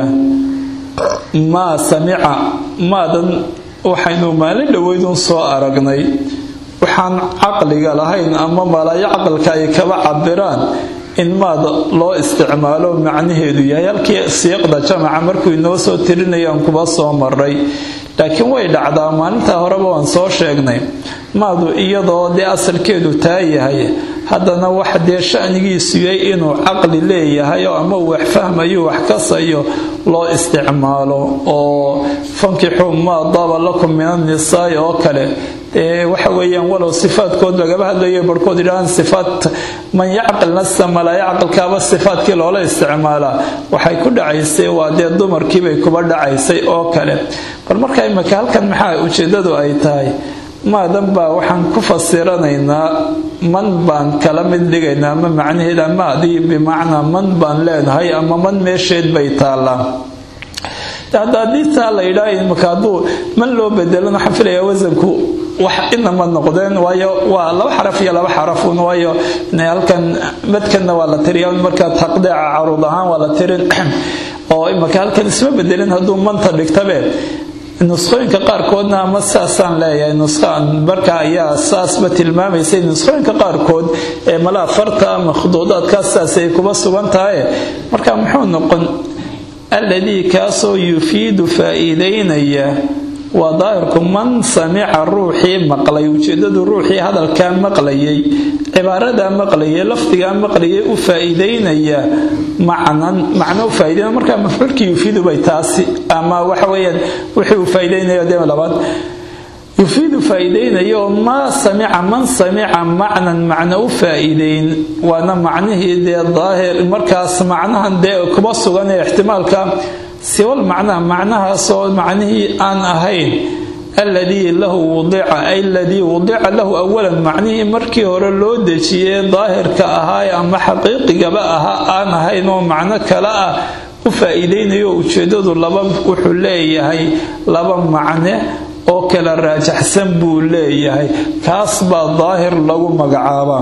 Speaker 1: maa samica maadan waxaynu maalin dhoweydun soo aragnay waxaan caqliga lahayn ama malaayo caqalka ay kaba cabiraan in maad loo isticmaalo macnaheedu yahay halkii siiqda jamaca markuu inoo soo tirinayaan kuba soo maray laakiin way dhacdaa maalintaa horeba waan soo sheegnay maadu iyadoo dee asalkeedu taa yahay haddana wax dee shanigiisu yahay inuu caqli leeyahay oo ama wax fahmayo wax kasayo loo isticmaalo oo fankixuu maa daaba lakum min annisaai oo kale waxa weeyaan walow sifaadkood lagaba hadlayo barhkood yidhahaan sifaat man yacqil nafsa malaa yacqilkaaba sifaadkii loola isticmaalaa waxay ku dhacaysay waa dee dumarkiibay kuba dhacaysay oo kale bal marka imika halkan maxaa ujeedadu ay tahay maadan baa waxaan ku fasiranaynaa man baan kala mid dhigaynaa ama macnaheeda maadii bimacnaa man baan leenahay ama man meesheed bay taallaa haddii taa la yidhaa imika hadduu man loo bedelana waxaan filayaa wasanku wax inama noqdeen waayo waa laba xaraf iyo laba xarafun waayo halkan madkanna waa la tiriya markaa taqdeeca caruud ahaan waa la tirin oo imika halkan isma bedelin hadduu manta dhigtabe nusqooyinka qaarkoodna ama saasaan leeyahay nusqaan marka ayaa saasba tilmaamaysay nusqooyinka qaarkood ee malaa farta ama khuduudaadkaas saasay kuba sugan tahay marka muxuu noqon alladii kaasoo yufiidu faa'iidaynaya waa daahirku man samica ruuxii maqlay ujeedadu ruuxii hadalkaa maqlayay cibaaradaa maqlayay lafdigaa maqlayay u faa'iidaynaya macnan macno u faa'iidaynaya markaa mafcuulkii yufiidu bay taasi ama waxa weeyaan wixii uu faa'iidaynaya dee labaad yufiidu faa'iidaynayo maa samica man samica macnan macno u faa'iideyn waana macnihii dee daahir markaas macnahan dee kuba sugan ee ixtimaalka siwal macnaha macnahaasoo macnihii aan ahayn alladii lahu wudica ay aladii wudica lahu awalan macnihii markii hore loo dejiyey daahirka ahaa ama xaqiiqigaba ahaa aan ahayn oo macno kale ah u faa'iidaynayo ujeedadu laba wuxuu leeyahay laba macne oo kala raajaxsan buu leeyahay kaas baa daahir lagu magacaabaa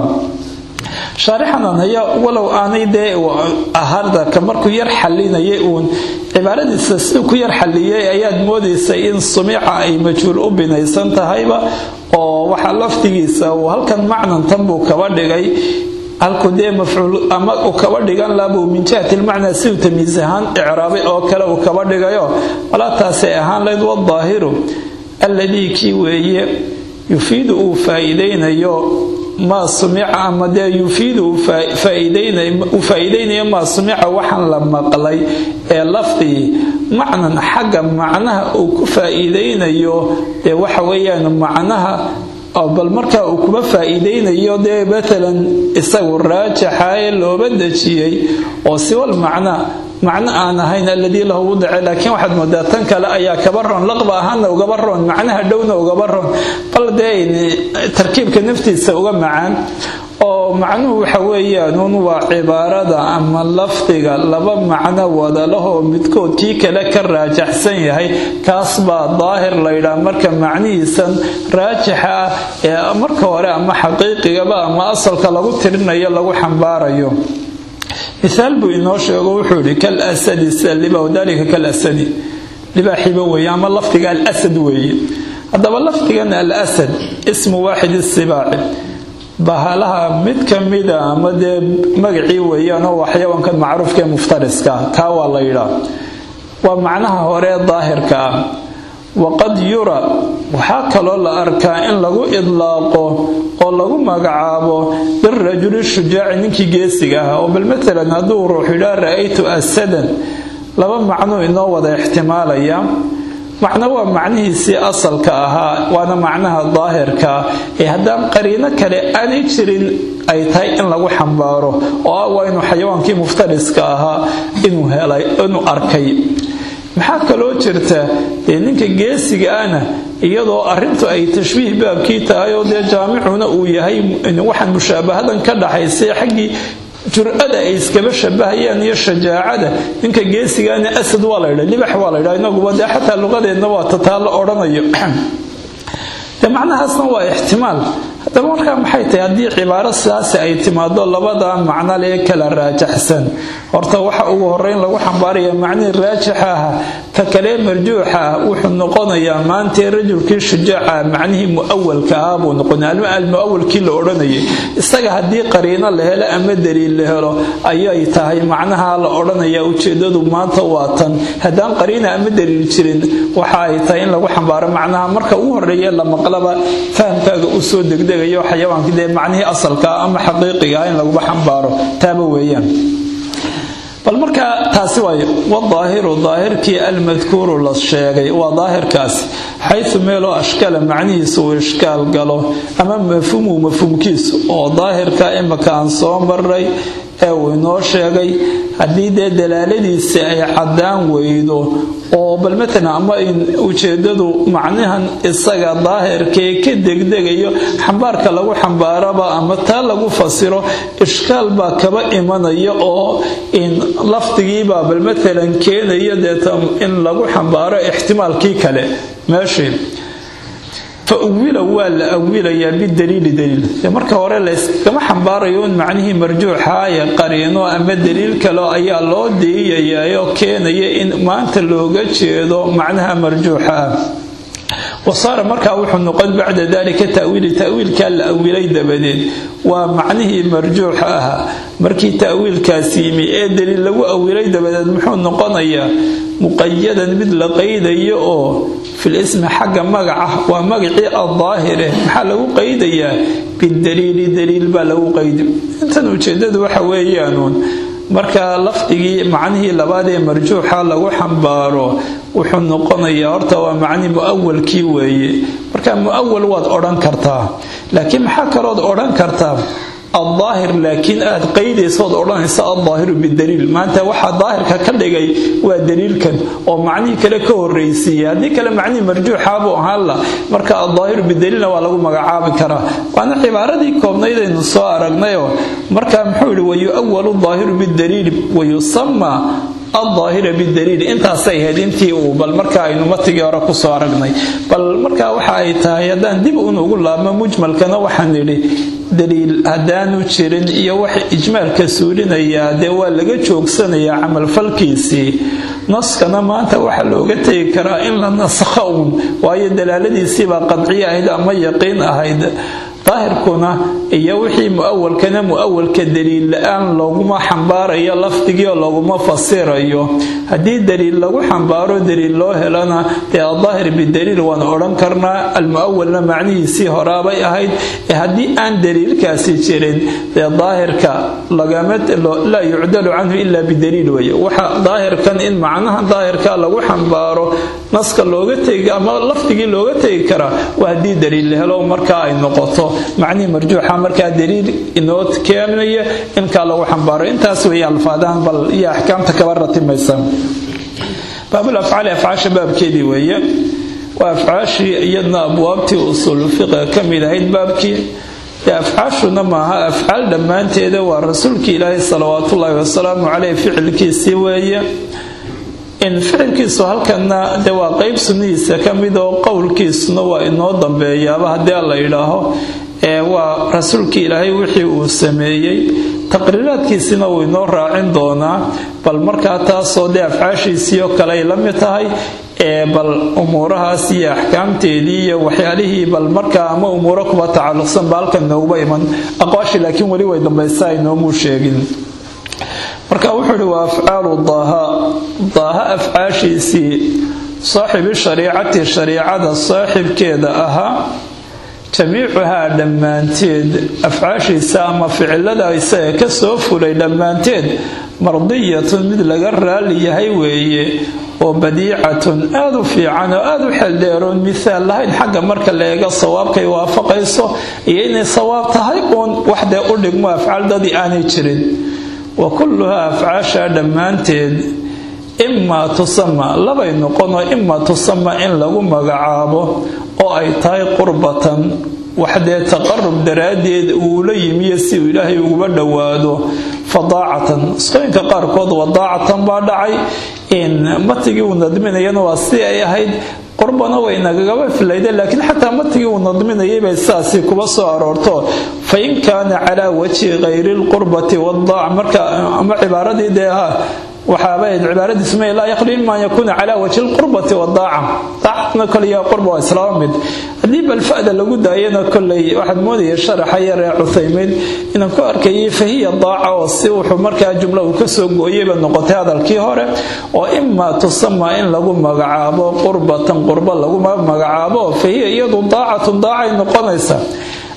Speaker 1: shaarixanan haya walow aanay dee ahaardaka markuu yar xalinayay uun cibaaradiisa siduu ku yar xaliyay ayaad moodaysay in sumica ay majhuul u binaysan tahayba oo waxaa laftigiisa uu halkan macnan tan buu kaba dhigay halku dee mafcuul ama uu kaba dhigan labuu min jihati lmacnaa siduu tamiis ahaan icraabay oo kale uu kaba dhigayo walaa taasay ahaan layd wadaahiru alladii kii weeye yufiidu uu faa'iidaynayo maa sumica ama dee yufiidu uu faa'iidaynayo maa sumica waxaan la maqlay ee lafdigii macnan xagga macnaha uu ku faa'iidaynayo dee waxa weeyaan macnaha bal markaa uu kuma faa'iidaynayo dee matalan isagu raajaxa ee looba dejiyey oo siwal macnaa macno aan ahayn alladii lahu wudice laakiin waxaad moodaa tan kale ayaa kaba roon laqba ahaana ugaba roon macnaha dhowna ugaba roon bal dee tarkiibka naftiisa uga macaan oo macnuhu waxa weeyaanuun waa cibaarada ama lafdiga laba macno wadalahoo midkood kii kale ka raajaxsan yahay kaas baa daahir laydhaa marka macnihiisan raajixa ah ee marka hore ama xaqiiqigaba ama asalka lagu tirinayo lagu xambaarayo miaal buu inoo sheego wuxuu yihi kal asadi sida liba dalika kal asadi libaaxiba weeye ama lafdiga alasad weeye haddaba lafdigan alasad ismu waaxid isibaaci bahalaha mid ka mida ama dee magacii weeyaan oo waa xayawaankan macruufka ee muftariska kaa waa la yidhaa waa macnaha hore daahirka ah waqad yura waxaa kaloo la arkaa in lagu idlaaqo oo lagu magacaabo birajuli shujaaci ninkii geesiga ah oo bal matalan hadduu ruux yidhaa ra'aytu asadan laba macnuu inoo wada ixtimaalaya macno waa macnihiisii asalka ahaa waana macnaha daahirkaa ee haddaan qariino kale aanay jirin ay tahay in lagu xambaaro oo ah waa inuu xayawaankii muftariska ahaa inuu helay inuu arkay maxaa kaloo jirta dee ninka geesiga ahna iyadoo arintu ay tashbiih baabkii tahay oo dee jaamicuna uu yahay waxaan mushaabahadan ka dhaxaysay xaggii jur-ada ay iskaba shabahayaan iyo shajaacada ninka geesigaana asad waa laydha libax waa laydha inaguba dee xataa luqadeenna waa tataa la odhanayo dee macnahaasna waa ixtimaal haddaba markaa maxay tahay haddii cibaaro sidaasi ay timaado labada macno lee kala raajaxsan horta waxa ugu horeyn lagu xambaaraya macnihii raajixa ah ka kalee marjuuxa ah wuxuu noqonayaa maantee rajulkii shujaaca macnihii mu'awalka ah buu noqonaya almu'awalkii la odhanayay isaga haddii qariino la helo ama daliil la helo ayay tahay macnaha la odhanaya ujeedadu maanta waa tan haddaan qariina ama daliil jirin waxa ay tahay in lagu xambaaro macnaha marka ugu horeeye la maqlaba fahamkaaga u soo degda degdegayo xayawaankii dee macnihii asalkaa ama xaqiiqiga in laguba xambaaro taaba weeyaan bal markaa taasi waayo wadaahiru daahirkii almadkuuru la sheegay waa daahirkaasi xaysu meeloo ashkala macnihiisu uu ishkaal galo ama mafhuumuu mafhuumkiisu oo daahirka imaka aan soo maray ee uu inoo sheegay haddii dee dalaaladiisa ay caddaan weydo oo bal matalan ama ujeedadu macnahan isaga daahirkee ka degdegayo xambaarka lagu xambaaraba ama taa lagu fasiro ishkaal baa kaba imanaya oo in lafdigiibaa bal matalan keenaya deeta in lagu xambaaro ixtimaalkii kale meeshii fa uwila waa la awilayaa bidaliili daliil marka hore layskama xambaarayo in macnihii marjuuxa ee qariino ama daliil kale ayaa loo diiyayaoo keenaya in maanta looga jeedo macnaha marjuuxa ah wasaara markaa wuxuu noqon bacda dalika tawiili tawiilkaa la awilay dabadeed waa macnihii marjuuxa ahaa markii tawiilkaas yimi ee daliil lagu awilay dabadeed muxuu noqonayaa muqayadan mid la qaydayo oo fil ismi xagga magaca waa magacii addaahire maxaa lagu qaydayaa bidaliili daliil baa lagu qaydi intan ujeedadu waxa weeyaanuun marka lafdigii macnihii labaad ee marjuuxa lagu xambaaro wuxuu noqonayaa horta waa macni mu'awalkii weeye marka mu'awal waad odhan kartaa laakiin maxaa kalood odhan kartaa aldaahir laakiin aad qaydaysood odhanaysa aldaahiru bidaliil maanta waxaa daahirka ka dhigay waa daliilkan oo macnihii kale ka horraysiiya haddii kale macnihii marjuuxaabuu ahaan la marka aldaahiru bidaliilna waa lagu magacaabi karaa waana cibaaradii koobnayd aynu soo aragnayoo marka muxuu yihi wayu'awalu daahiru bidaliili wayusamaa aldaahira bidaliil intaasay ahayd intii uu bal marka aynu matigii hore kusoo aragnay bal marka waxa ay tahay haddaan dib unugu laabmo mujmalkana waxaan idhi daliil haddaanu jirin iyo wax ijmaalka suulinayaa dee waa laga joogsanayaa camalfalkiisii naskana maanta waxaa looga tegi karaa in la nasakho uun waayo dalaaladiisiibaa qadciye ahayd ama yaqiin ahayd daahirkuna iyo wixii mu'awalkana mu'awalka daliil la-aan looguma xambaarayo lafdigii oo looguma fasirayo haddii daliil lagu xambaaro daliil loo helana dee adaahir bidaliil waan odhan karnaa almu'awalna macnihiisii horaabay ahayd ee haddii aan daliilkaasi jirin dee daahirka laa yucdalu canhu ila bidaliil weye waxa daahirkan in macnaha daahirka lagu xambaaro naska looga tegi ama lafdigii looga tegi karaa waa haddii daliil la helo markaa ay noqoto macnihii marjuuxa markaa daliil inoo keenaya inkaa lagu xambaaro intaas weeye alfaadahan bal iyo axkaamta kaba ratimaysa baabul afcaali afcaasha baabkeedii weeye waa afcaashii iyadna abwaabtii usuul fiqa ka mid ahayd baabkii dee afcaashuna maaha afcaal dhammaanteeda waa rasuulkii ilaahay salawaatullaahi wasalaamu caleyh ficilkiisii weeye in ficilkiisu halkana de waa qeyb sunnihiisa ka mid oo qowlkiisuna waa inoo dambeeyaaba haddii la yidhaaho ee waa rasuulkii ilaahay wixii uu sameeyey taqriiraadkiisina wuu inoo raacin doonaa bal markaa taasoo dee afcaashiisii oo kale ay la mid tahay ee bal umuurahaas iyo axkaamteedii iyo waxyaalihii bal markaa ama umuuro kuba tacalluqsan ba halkan nooguba iman aqwaashii laakiin weli way dambaysa aynoomuu sheegin marka wuxuu ihi waa afcaalu daaha daaha afcaashiisii saaxibi shariicati shariicada saaxibkeeda ahaa jamiicuhaa dhammaanteed afcaashiisa ama ficilada isaga ka soo fulay dhammaanteed mardiyatun mid laga raali yahay weeye oo badiicatun aada u fiican oo aada u xeldheeroon mihaal lahayn xagga marka la eego sawaabkay waafaqayso iyo inay sawaab tahay uun waxdee u dhigmo afcaal dadii aanay jirin wa kulluhaa afcaasha dhammaanteed imaa tusama labay noqonoo imaa tusama in lagu magacaabo oo ay tahay qurbatan waxdee taqarub daraaddeed uula yimiyo si uu ilaahay uguba dhowaado fadaacatan isqooyinka qaarkood wadaacatan baa dhacay in matigii uu nadminayana waa si ay ahayd qurbana way nagagaba filayde laakiin xataa matigii uu nadminayay bay sidaasi kuba soo aroorto fa in kaana calaa wajhi hayri lqurbati wadaaca marka ama cibaaradii dee ha waxaaba cibaaradiisu ma laa yaqli ima an yakuuna calaa wajhi lqurbati wadaaca daacatna koley qurba waa islaama mid haddii balfa'da lagu daayana koley waxaad moodaya sharaxa yar ee cuthaymiin inaan ku arkayay fahiya daaca oo si wuxuu markaa jumla uu kasoo gooyayba noqotay hadalkii hore oo imaa tusama in lagu magacaabo qurbatan qurba lagu magacaabo fahiya iyadu daacatun daacay noqonaysa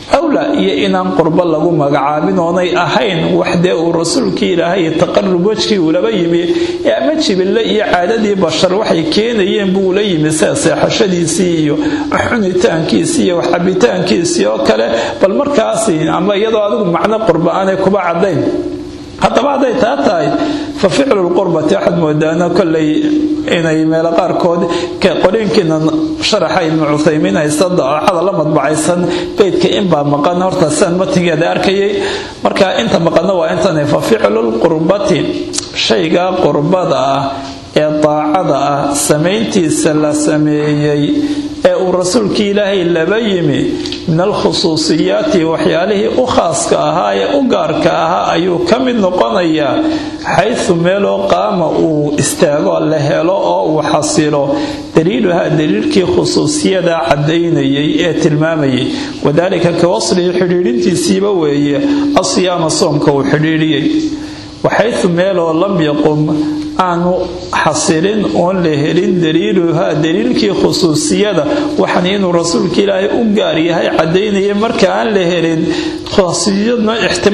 Speaker 1: awlaa iyo inaan qurbo lagu magacaabin oonay ahayn wax dee uu rasuulkii ilaahay taqarub wejkii uulaba yimi ee ama jibille iyo caadadii bashar waxay keenayeen buu ula yimi sida seexashadiisii iyo cunitaankiisii iyo waxcabitaankiisii oo kale bal markaasi ama iyadoo adigu macno qurba aanay kuba caddayn haddaba hadday taa tahay fa ficlu lqurbati waxaad moodaana kollay inay meelo qaarkood qoriinkiina sharaxa ibnu cuthaymiin haysta daacada la madbacaysan beydka inbaa maqan horta sidaan matnigeeda arkayay marka inta maqanna waa intan fa ficlu lqurbati shayga qurbada ah ee daacada ah samayntiisa la sameeyey ee uu rasuulkii ilaahay laba yimi min alkhusuusiyaati waxyaalihii u khaaska ahaa ee u gaarka ahaa ayuu ka mid noqonayaa xaysu meeloo qaama uu istaago la helo oo uu xasilo daliiluhaa daliilkii khusuusiyada caddaynayay ee tilmaamayay wadaalika ka waslihi xidhiidhintiisiiba weeye asiyaama soomka uu xidhiidhiyey waxaysu meeloo lam yaqum aanu xasilin oon la helin daliiluhaa daliilkii khusuusiyada waxan inuu rasuulka ilaahay u gaar yahay caddaynaya marka aan la helin khusuusiyadna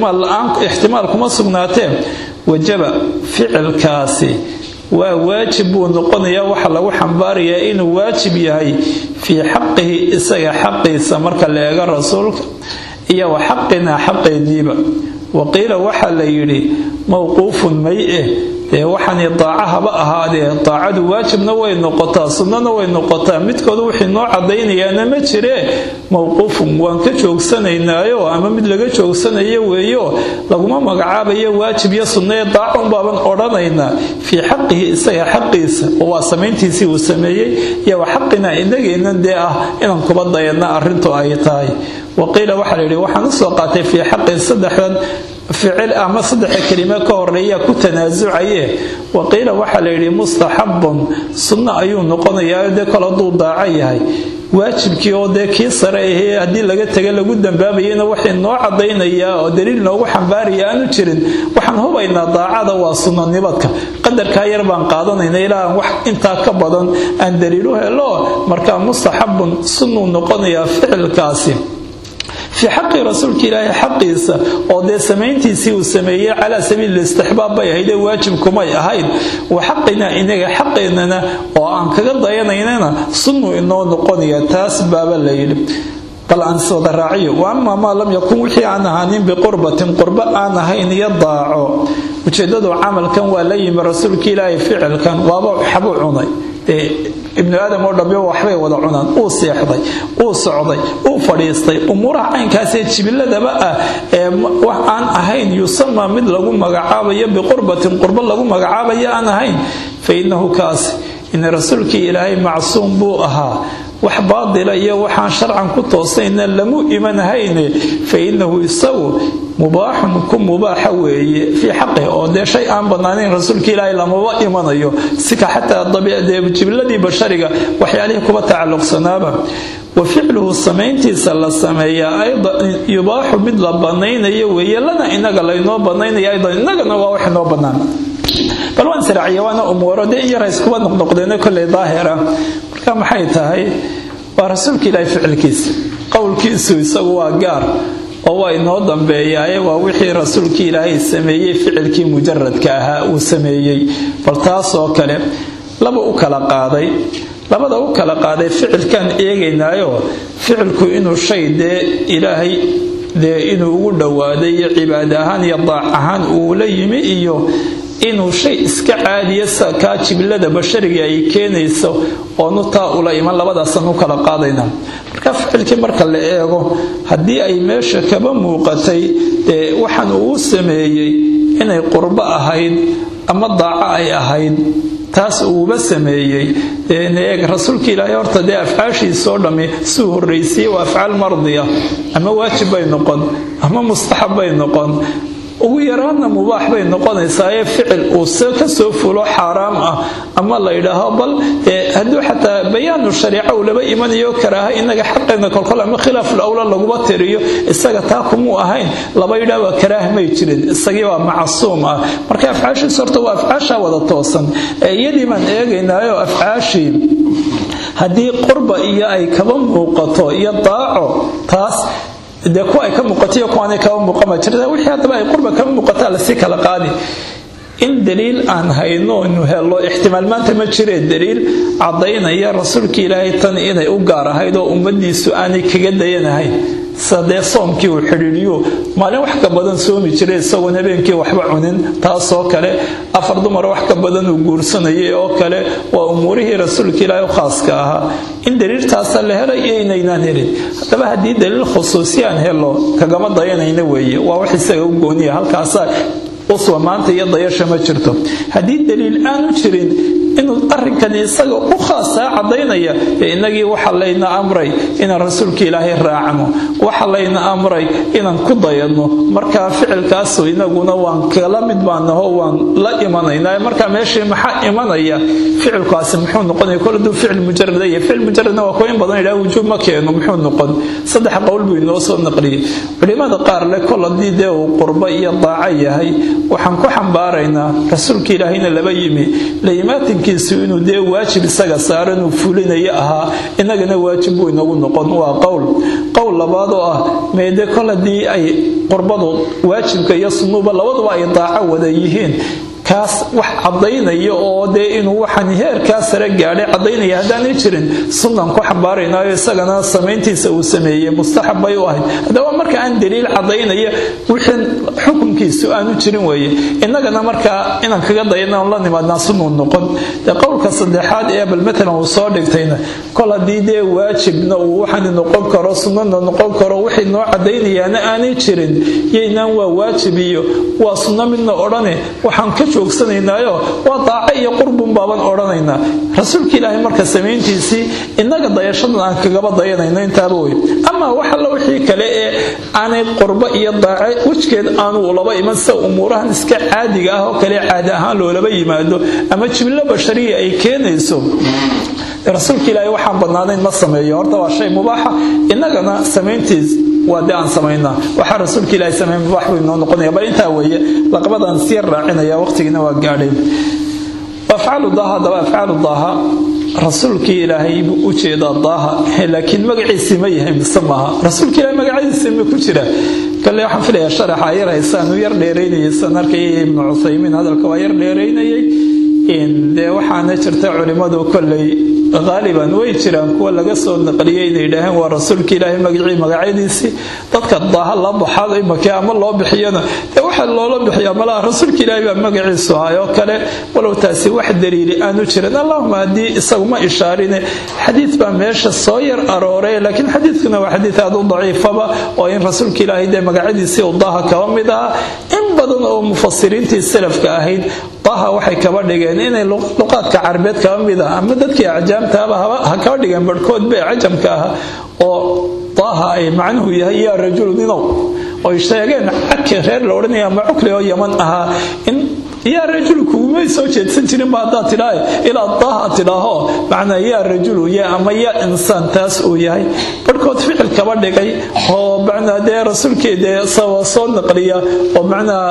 Speaker 1: ixtimaal kuma sugnaateen wajaba ficilkaasi waa waajib buu noqonayaa waxa lagu xambaarayaa inuu waajib yahay fii xaqihi isaga xaqiisa marka la eego rasuulka iyo wa xaqinaa xaqeediiba waqiila waxaa la yidhi mowquufun may eh dee waxani daaca haba ahaadee daacadu waajibna way noqotaa sunnana way noqotaa midkooda wixii noo caddaynayaana ma jiree mowquufun waan ka joogsanaynaayo ama mid laga joogsanayo weeyo laguma magacaabayo waajib iyo sunnaee daaca unbaaban odhanaynaa fii xaqihi isaga xaqiisa oo waa samayntiisii uu sameeyey iyo wa xaqina inageennan dee ah inaan kuba dayana arrintu ay tahay waqiila waxaa la yidhi waxaan usoo qaatay fii xaqi saddexdan ficil ama saddexa kelime ka horeeya ku tanaasucaye waqiila waxaa la yidhi mustaxabun sunno ayuu noqonayaa dee kol hadduu daaco yahay waajibkii oo dee kii sare ahee haddii laga taga lagu dambaabayana waxay noo caddaynayaa oo daliil noogu xambaaraya aanu jirin waxaan hubaynaa daacada waa sunnanibadka qadarkaa yar baan qaadanayna ilaa aan wax intaa ka badan aan daliilu helo markaa mustaxabun sunnuu noqonayaa ficilkaasi fii xaqi rasuulka ilaahay xaqiisa oo dee samayntiisii uu sameeyey calaa sabiili istixbaab bay ahaydee waajib kumay ahayd wa xaqina inaga xaqeennana oo aan kaga dayanaynana sunnuu inoo noqonaya taas baaba la yidhi bal aan sooda raaciyo wa amaa maa lam yakun wixii aan ahaanin biqurbatin qurbo aan ahayn iyo daaco ujeeddadu camalkan waa la yimi rasuulka ilaahay ficilkan waaba xabuu cunay ibnu aadam oo dhambe waxbay wada cunaan uu seexday uu socday uu fadhiistay umuuraha caynkaasee jibiladaba ah ee wax aan ahayn yusama mid lagu magacaabayo biqurbatin qurbo lagu magacaabayo aan ahayn fa innahu kaasi in rasuulkii ilaahay macsuum buu ahaa wax baadila iyo waxaan sharcan ku toosayna lamu imanahayne fa innahu isagu mubaaxun ku mubaaxa weeye fii xaqih oo dee shay aan bannaanayn rasuulka ilaahay lamaba imanayo sika xataa jibiladii bashariga waxyaalihii kuba tacalluqsanaaba wa ficluhu samayntiisa la sameeyaa aydan yubaaxu mid la bannaynayo weeye lana inaga laynoo bannaynaya aydan inagana waa wax inoo bannaan bal waan siraaciya waana umuuro dee in yara iskuba noqnoqdeeno kolley daahira marka maxay tahay waa rasuulka ilaahay ficilkiisa qowlkiisu isagu waa gaar oo waa inoo dambeeyaaye waa wixii rasuulkii ilaahay sameeyey ficilkii mujaradka ahaa uu sameeyey bal taasoo kale laba u kala qaaday labada u kala qaaday ficilkaan eegaynaayo ficilku inuu shay dee ilaahay dee inuu ugu dhowaaday iyo cibaad ahaan iyo daac ahaan uu la yimi iyo inuu shay iska caadiya kaa jibilada bashariga ay keenayso oonu taa ula iman labadaasaan u kala qaadayna marka ficilkii marka la eego haddii ay meesha kaba muuqatay dee waxaan uu sameeyey inay qurbo ahayd ama daaco ay ahayd taas uuba sameeyey eeg rasuulka ilaahay horta dee afcaashiisoo dhammi suu horraysiye waa afcaal mardiya ama waajib bay noqon ama mustaxab bay noqon ugu yaraadna mubaax bay noqonaysaa ee ficil uu ka soo fulo xaaraam ah ama la yidhaaho bal hadduu xataa bayaanu shariica uu laba imanayo karaaha inaga xaqeena kolkol ama khilaaful awla laguba tiriyo isaga taa kumuu ahayn laba yidhaa waa karaaha may jirin isagii waa macsuum ah marka afcaashiis horta waa afcaashaa wada toosan iyadii baan eegaynaayo afcaashii haddii qurba iyo ay kaba muuqato iyo daaco taas dee kuwa ay ka muuqatiyo kuwaanay kaba muuqama jirta wixii haddaba ay qurba kama muuqataa lasii kala qaadi in daliil aan hayno nu helo ixtimaal maanta ma jiree daliil caddaynaya rasuulka ilaahay tan inay u gaar ahayd oo ummadiisu aanay kaga dayanahayn sadee soomkii uu xidhiidhiyo maalin wax ka badan soomi jiray isagoon habeenkii waxba cunin taasoo kale afar dumar wax ka badan uu guursanayay oo kale waa umuurihii rasuulka ilaahay u khaaska ahaa in daliiltaasa la helay iyo inaynaan helin haddaba haddii daliil khusuusi aan helo kagama dayanayna weeye waa wax isaga u gooniya halkaasa uswa maanta iyo dayasha ma jirto haddii daliil aanu jirin inuu arrinkani isaga u khaasaa caddaynaya innagii waxa layna amray inaan rasuulka ilaahay raacno waxa layna amray inaan ku dayadno markaa ficilkaasu inaguna waan kala mid baanaho waan la imanaynaa markaa meeshii maxaa imanaya ficilkaasi muxuu noqonaya kol haduu ficil mujarada iyo ficil mujaradna waa kuwa in badan idhaha wujuub ma keeno muxuu noqon saddex qowl buu inoo soo naqliyey culimada qaar le kol haddii dee uu qurbo iyo daaco yahay waxaan ku xambaaraynaa rasuulka ilaahayna laba yimi layimaatinkiisu inuu dee waajib isaga saaran uu fulinayo ahaa inagana waajib buu inagu noqon waa qowl qowl labaad oo ah meede kol haddii ay qurbadu waajibka iyo sunnuba labaduba ay daaco wada yihiin kaas wax caddaynaya oo dee inuu waxaan heerkaa sare gaadhay caddaynaya haddaanay jirin sunnan ku xambaaraynaayo isagana samayntiisa uu sameeyey mustaxab bay u ahayd haddaba marka aan daliil caddaynaya wixii xukunkiisu aanu jirin weeye innagana markaa inaan kaga dayana la nimaadnaa sunnuu noqon dee qowlka saddexaad ee bal matalan uu soo dhigtayna kol haddii dee waajibna uu waxaan noqon karo sunnana noqon karo wixii noo caddaynayaana aanay jirin yaynaan waa waajib iyo waa sunno midna odhane waxaan ka joogsanaynayo waa daaco iyo qurbun baaban odhanaynaa rasuulka ilaahay marka samayntiisii innaga dayashadan aan kagaba dayanayno intaaba wey ama wax alla wixii kale ee aanay qurbo iyo daaco wejgeed aanu laba iman sida umuurahan iska caadiga ah oo kale caadi ahaan loolaba yimaado ama jimlo bashariya ay keenayso rasuulka ilaahay waxaan badnaanayn ma sameeyo horta waa shay mubaaxa innagana samayntiis waa de aan samaynaa waxaa rasuulka ilaahay sameey mubaax buu inoo noqonaya bal intaa weeye laqabadaan sii raacinaya waqtigiina waa gaadhay afcaalu daaha haddaba afcaalu daaha rasuulkii ilaahay buu u jeedaa daaha laakiin magaciisii ma yahay mise maaha rasuulka ilaahay magaciisii ma ku jira kale waxaan filayaa sharaxa yar haysaanu yar dheeraynayay san arkayay ibnu cuthaymiin hadalka waa yar dheeraynayay dee waxaana jirta culimmadu kolley haaliban way jiraan kuwa laga soo naqliyay inay yidhaaheen waa rasuulka ilaahay magacii magacyadiisii dadka daaha la baxaad imaka ama loo bixiyana dee waxa loola bixiyaa malaha rasuulka ilaahay baa magaciisu ahay oo kale walow taasi wax daliili aanu jirin allahuma haddii isaguma ishaarine xadiid baa meesha soo yar arooray laakiin xadiidkuna waa xadiid aad u daciifaba oo in rasuulka ilaahay dee magacyadiisii uu daaha kaba mid ahaa in badan oo mufasiriintii salafka ahayd daaha waxay kaba dhigeen inay luqaadka carabeed kaba mid ah ama dadkii acjaamtaaba ha kaba dhigeen barhkood bee cajamka ah oo daaha ay macnuhu yahay yaa rajulu ninow oy sheegeen caki reer la odhanaya ama cukli oo yaman ahaa in yaa rajulu kugumay soo jeedsan jirinba haddaad tidhaa ilaa daaha tidhaaho macnaa yaa rajulu yaa ama yaa insaan taas uu yahay barhkood ficil kaba dhigay oo macnaa dee rasuulkeedee soo naqliya oo macnaa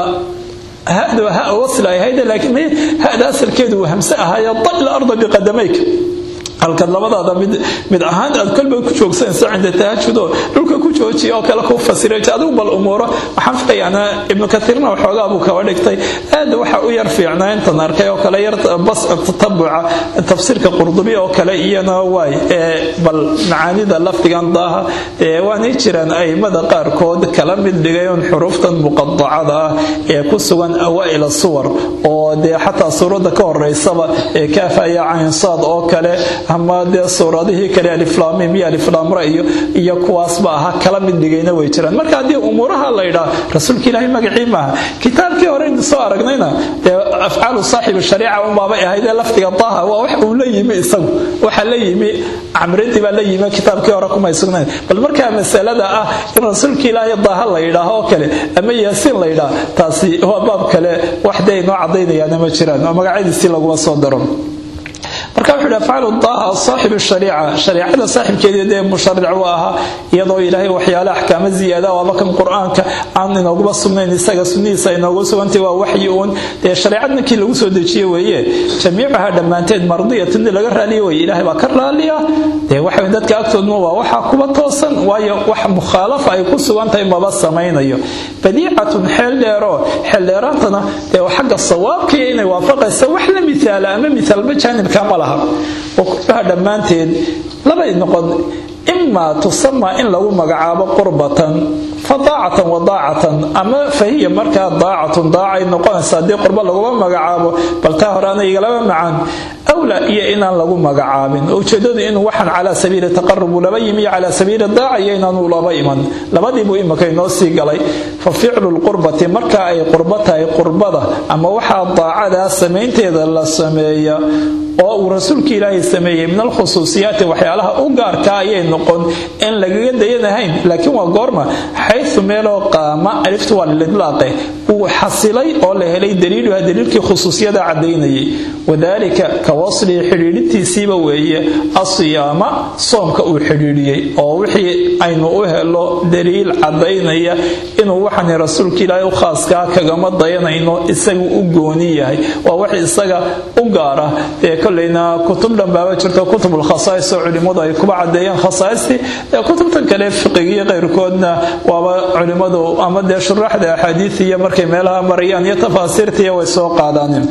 Speaker 1: hadu ha wasl ay ahayd laakiin hada asalkeedu uu hamse ahaaye dal arda biqadamayka halkaad labadaada mid mid ahaan aad kolba ku joogsanaysa cinda tahajudoo dhulka ku joojiya oo kale ku fasiray adigu bal umuuro waxaan filayaana ibnu kaiirna waxoogaa buu kaba dhigtay aad waxa u yar fiicnaa intan arkay oo kale yar bas tatabuca tafsiirka qurdubi oo kale iyana waay bal macaanida lafdigan daaha waanay jiraan aimada qaarkood kala mid dhigayoon xuruuftan muqadacada ah ee ku sugan awaa'il suwar oo dee xataa suuradda ka horeysaba ee kaafaya caynsaad oo kale ama dee suuradihii kale aliflaamim iyo aliflaamra iyo iyo kuwaasba aha kala mid dhigayna way jiraan marka haddii umuuraha la yidhaa rasuulka ilaahay magacii maaha kitaabkii hore intu soo aragnayna dee afcaalu saaxibi shariica unbaabay ahaydee lafdiga daaha waa wax uu la yimi isagu waxa la yimi camradii baa la yimi kitaabkii hore kumay sugnayn bal markaa masalada ah in rasuulka ilaahay daaha la yidhaaho oo kale ama yaasiin la yidhaa taasi waa baab kale wax dee inoo cadaynayaana ma jiraan oo magacyadiisii laguma soo daro marka marka wuxuu yidhi afcalu daaha saaxibu shariica shariicada saaxibkeedii dee musharic u ahaa iyadoo ilaahay waxyaale axkaamo ziyaada waaba kan qur-aanka aan inooguba sugnayn isaga sunnihiisa inoogu sugantay waa waxyi uun dee shareecad ninkii lagu soo dejiye weeye jamiicaha dhammaanteed mardiyatun in laga raaliyo weye ilaahay baa ka raaliya dee waxa dadka agtoodna waa waxaa kuba toosan waayo wax mukhaalafa ay ku sugan tahay maba samaynayo badiicatun xeel dheeroo xeel dheeraantana dee xagga sawaabkii inay waafaqaysa wax la miaala ama miaalba jaanibka ma laha wa kullaha dhammaanteed labay noqon imaa tusama in lagu magacaabo qurbatan fa daacatan wa daacatan ama fahiya markaa daacatun daacay noqonaysa haddii qurbo laguma magacaabo bal taa hore ana igalaba macaan awla iyo inaan lagu magacaabin ujeedadu inuu waxaan calaa sabiili taqarubu laba yimi iyo calaa sabiili daaca iyo inaanu laba iman labadiibuu imika inoo sii galay fa ficlu lqurbati marka ay qurbo tahay qurbada ama waxaa daacadaa samaynteeda la sameeya oo uu rasuulka ilaahay sameeyey min alkhusuusiyaati waxyaalaha u gaarka ayay noqon in lagaga dayanahayn laakiin waa goorma xayu meeloo qaama aliftu waa lilidlaaqe uu xasilay oo la helay daliiluha daliilkii khusuusiyada cadaynayay wadaalika ka waslii xidhiidhintiisiiba weeye asiyaama soomka uu xidhiidhiyey oo wixii aynu u helo daliil cadaynaya inuu waxani rasuulka ilaahay u khaaskaa kagama dayanayno isagu u gooni yahay waa wax isaga u gaara ee kolleyna kutub dhanbaaba jirto kutubulkhasaais oo culimmadu ay kuba cadeeyeen khasaaistii ee kutubtan kale fiqigiyo qayrkoodna waaba culimmadu ama dee shuraaxda axaadiis iyo markay meelaha marayaan iyo tafaasiirtiiyo way soo qaadaaneen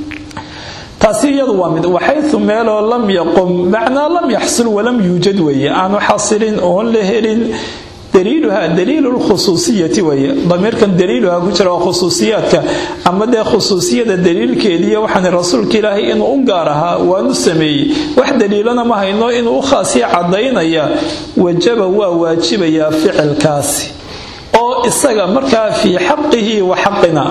Speaker 1: taasi iyadu waa mid waxaytu meeloo lam yaqum macnaa lam yaxsul walam yuujad weeye aanu xasilin oon la helin daliiluha daliilu lkhusuusiyati weye damiirkan daliiluha ku jira waa khusuusiyaadka ama dee khusuusiyada daliilkeediiyo waxaan rasuulka ilaahay inuu u gaar ahaa waanu sameeyey wax daliilana ma hayno inuu u khaasiya cadaynaya wajaba waa waajibayaa ficilkaasi oo isaga markaa fii xaqihi wa xaqina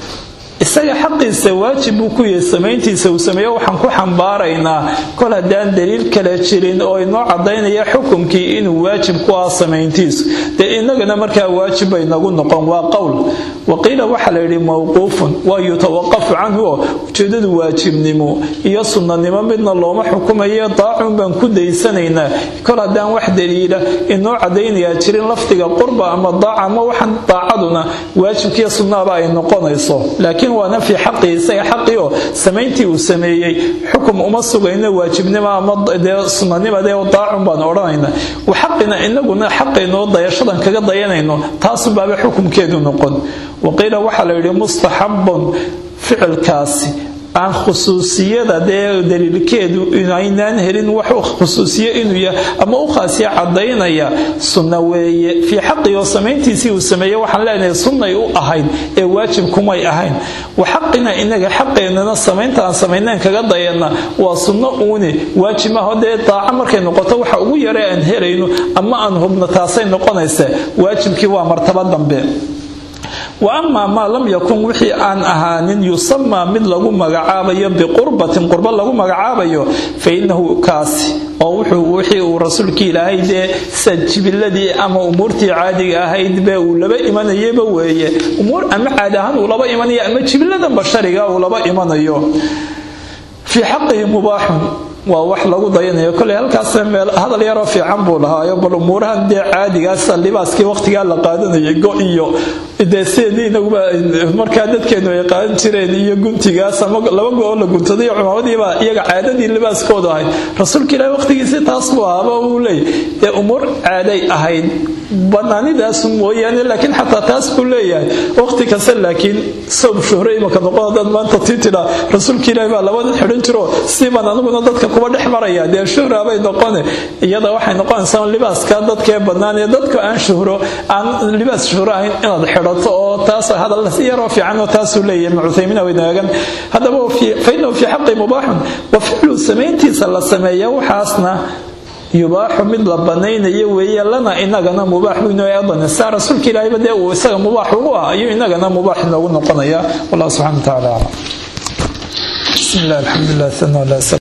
Speaker 1: isaga xaqiisa waajib buu ku yahay samayntiisa uu sameeyo waxaan ku xambaaraynaa kol haddaan daliil kale jirin oo inoo cadaynaya xukumkii inuu waajib ku ah samayntiisu dee inagana markaa waajib bay nagu noqon waa qowl waqiila waxaa la yidhi mawquufun waa yutawaqafu canhu oo ujeedadu waajibnimo iyo sunnanimo midna looma xukumayo daacun baan ku daysanaynaa kol haddaan wax daliila inoo cadaynayaa jirin lafdiga qurba ama daaca ama waxaan daacaduna waajibkiiyo sunnaaba ay noqonayso laakiin waana fii xaqii isaga xaqii oo samayntii uu sameeyey xukum uma sugayno waajibnimo ama dee sunanimadee daacun baan odhanayna xaqina inaguna xaqaynoo dayashadan kaga dayanayno taasunbaaba xukumkeedu noqon waqiila waxaa la yidhi mustaxabun ficilkaasi aan khusuusiyada dee daliilkeedu inaynaan helin wax khusuusiye inuu yahay ama u khaasiya cadaynaya sunna weeye fii xaqii oo samayntiisii uu sameeye waxaan leenahay sunnay u ahayd ee waajib kumay ahayn wa xaqina inaga xaqeennana samaynta aan samaynaan kaga dayana waa sunno uuni waajib maaho dee daaco markay noqoto waxa ugu yare aan helayno ama aan hubno taasay noqonaysa waajibkii waa martaba dambe wa amaa maa lam yakun wixii aan ahaanin yusamaa mid lagu magacaabayo biqurbatin qurba lagu magacaabayo fa innahu kaasi oo wuxuu wixii uu rasuulkii ilaahay dee sida jibiladii ama umuurtii caadiga ahayd bee uu laba imanayaba weeye umuur ama caadi ahaan uu laba imanayo ama jibiladan bashariga uu laba imanayo fii xaqihi mubaaxun waa wax lagu dayanayo koley halkaasna meel hadal yaroo fiican buu lahaayo bal umuurahan dee caadigaasa libaaskii waqtigaa la qaadanayay go iyo dee sideedii inaguba markaa dadkeenu ay qaadan jireen iyo guntigaas ama laba go-oo la guntaday iyo cumaamadiibaa iyaga caadadii libaaskoodu ahayd rasuulka ilaahi waqtigiisi taas buu ahaaba uu leey dee umuur caaday ahayd banaanidaasu mooyaane laakiin xataa taas buu leeyahay waqti kasta laakiin soob shuhre imaka noqon dad maanta tii tidhaa rasuulka ilaahi baa labada xidhan jiro siibaan aniguna dadka kuba dhex maraya dee shuhra bay noqone iyada waxay noqonaysaa libaaska dadkee bannaan ee dadka aan shuhro aan libaas shuhro ahayn inaad xidhato oo taas hadal yaroo fiican oo taasuu leeyahay ibnu cuthaymiin waynaagan haddaba fa innahu fii xaqi mubaaxun wa ficlu samayntiisa la sameeya waxaasna yubaaxu mid la banaynayo weeye lana inagana mubaax buu inoo eedan saa rasuulka ilaahayba dee uu isaga mubaax ugu ah ayuu inagana mubaax inoogu noqonaya wallahu subxana wa tacaala aclam bismi illah alxamdulilah sana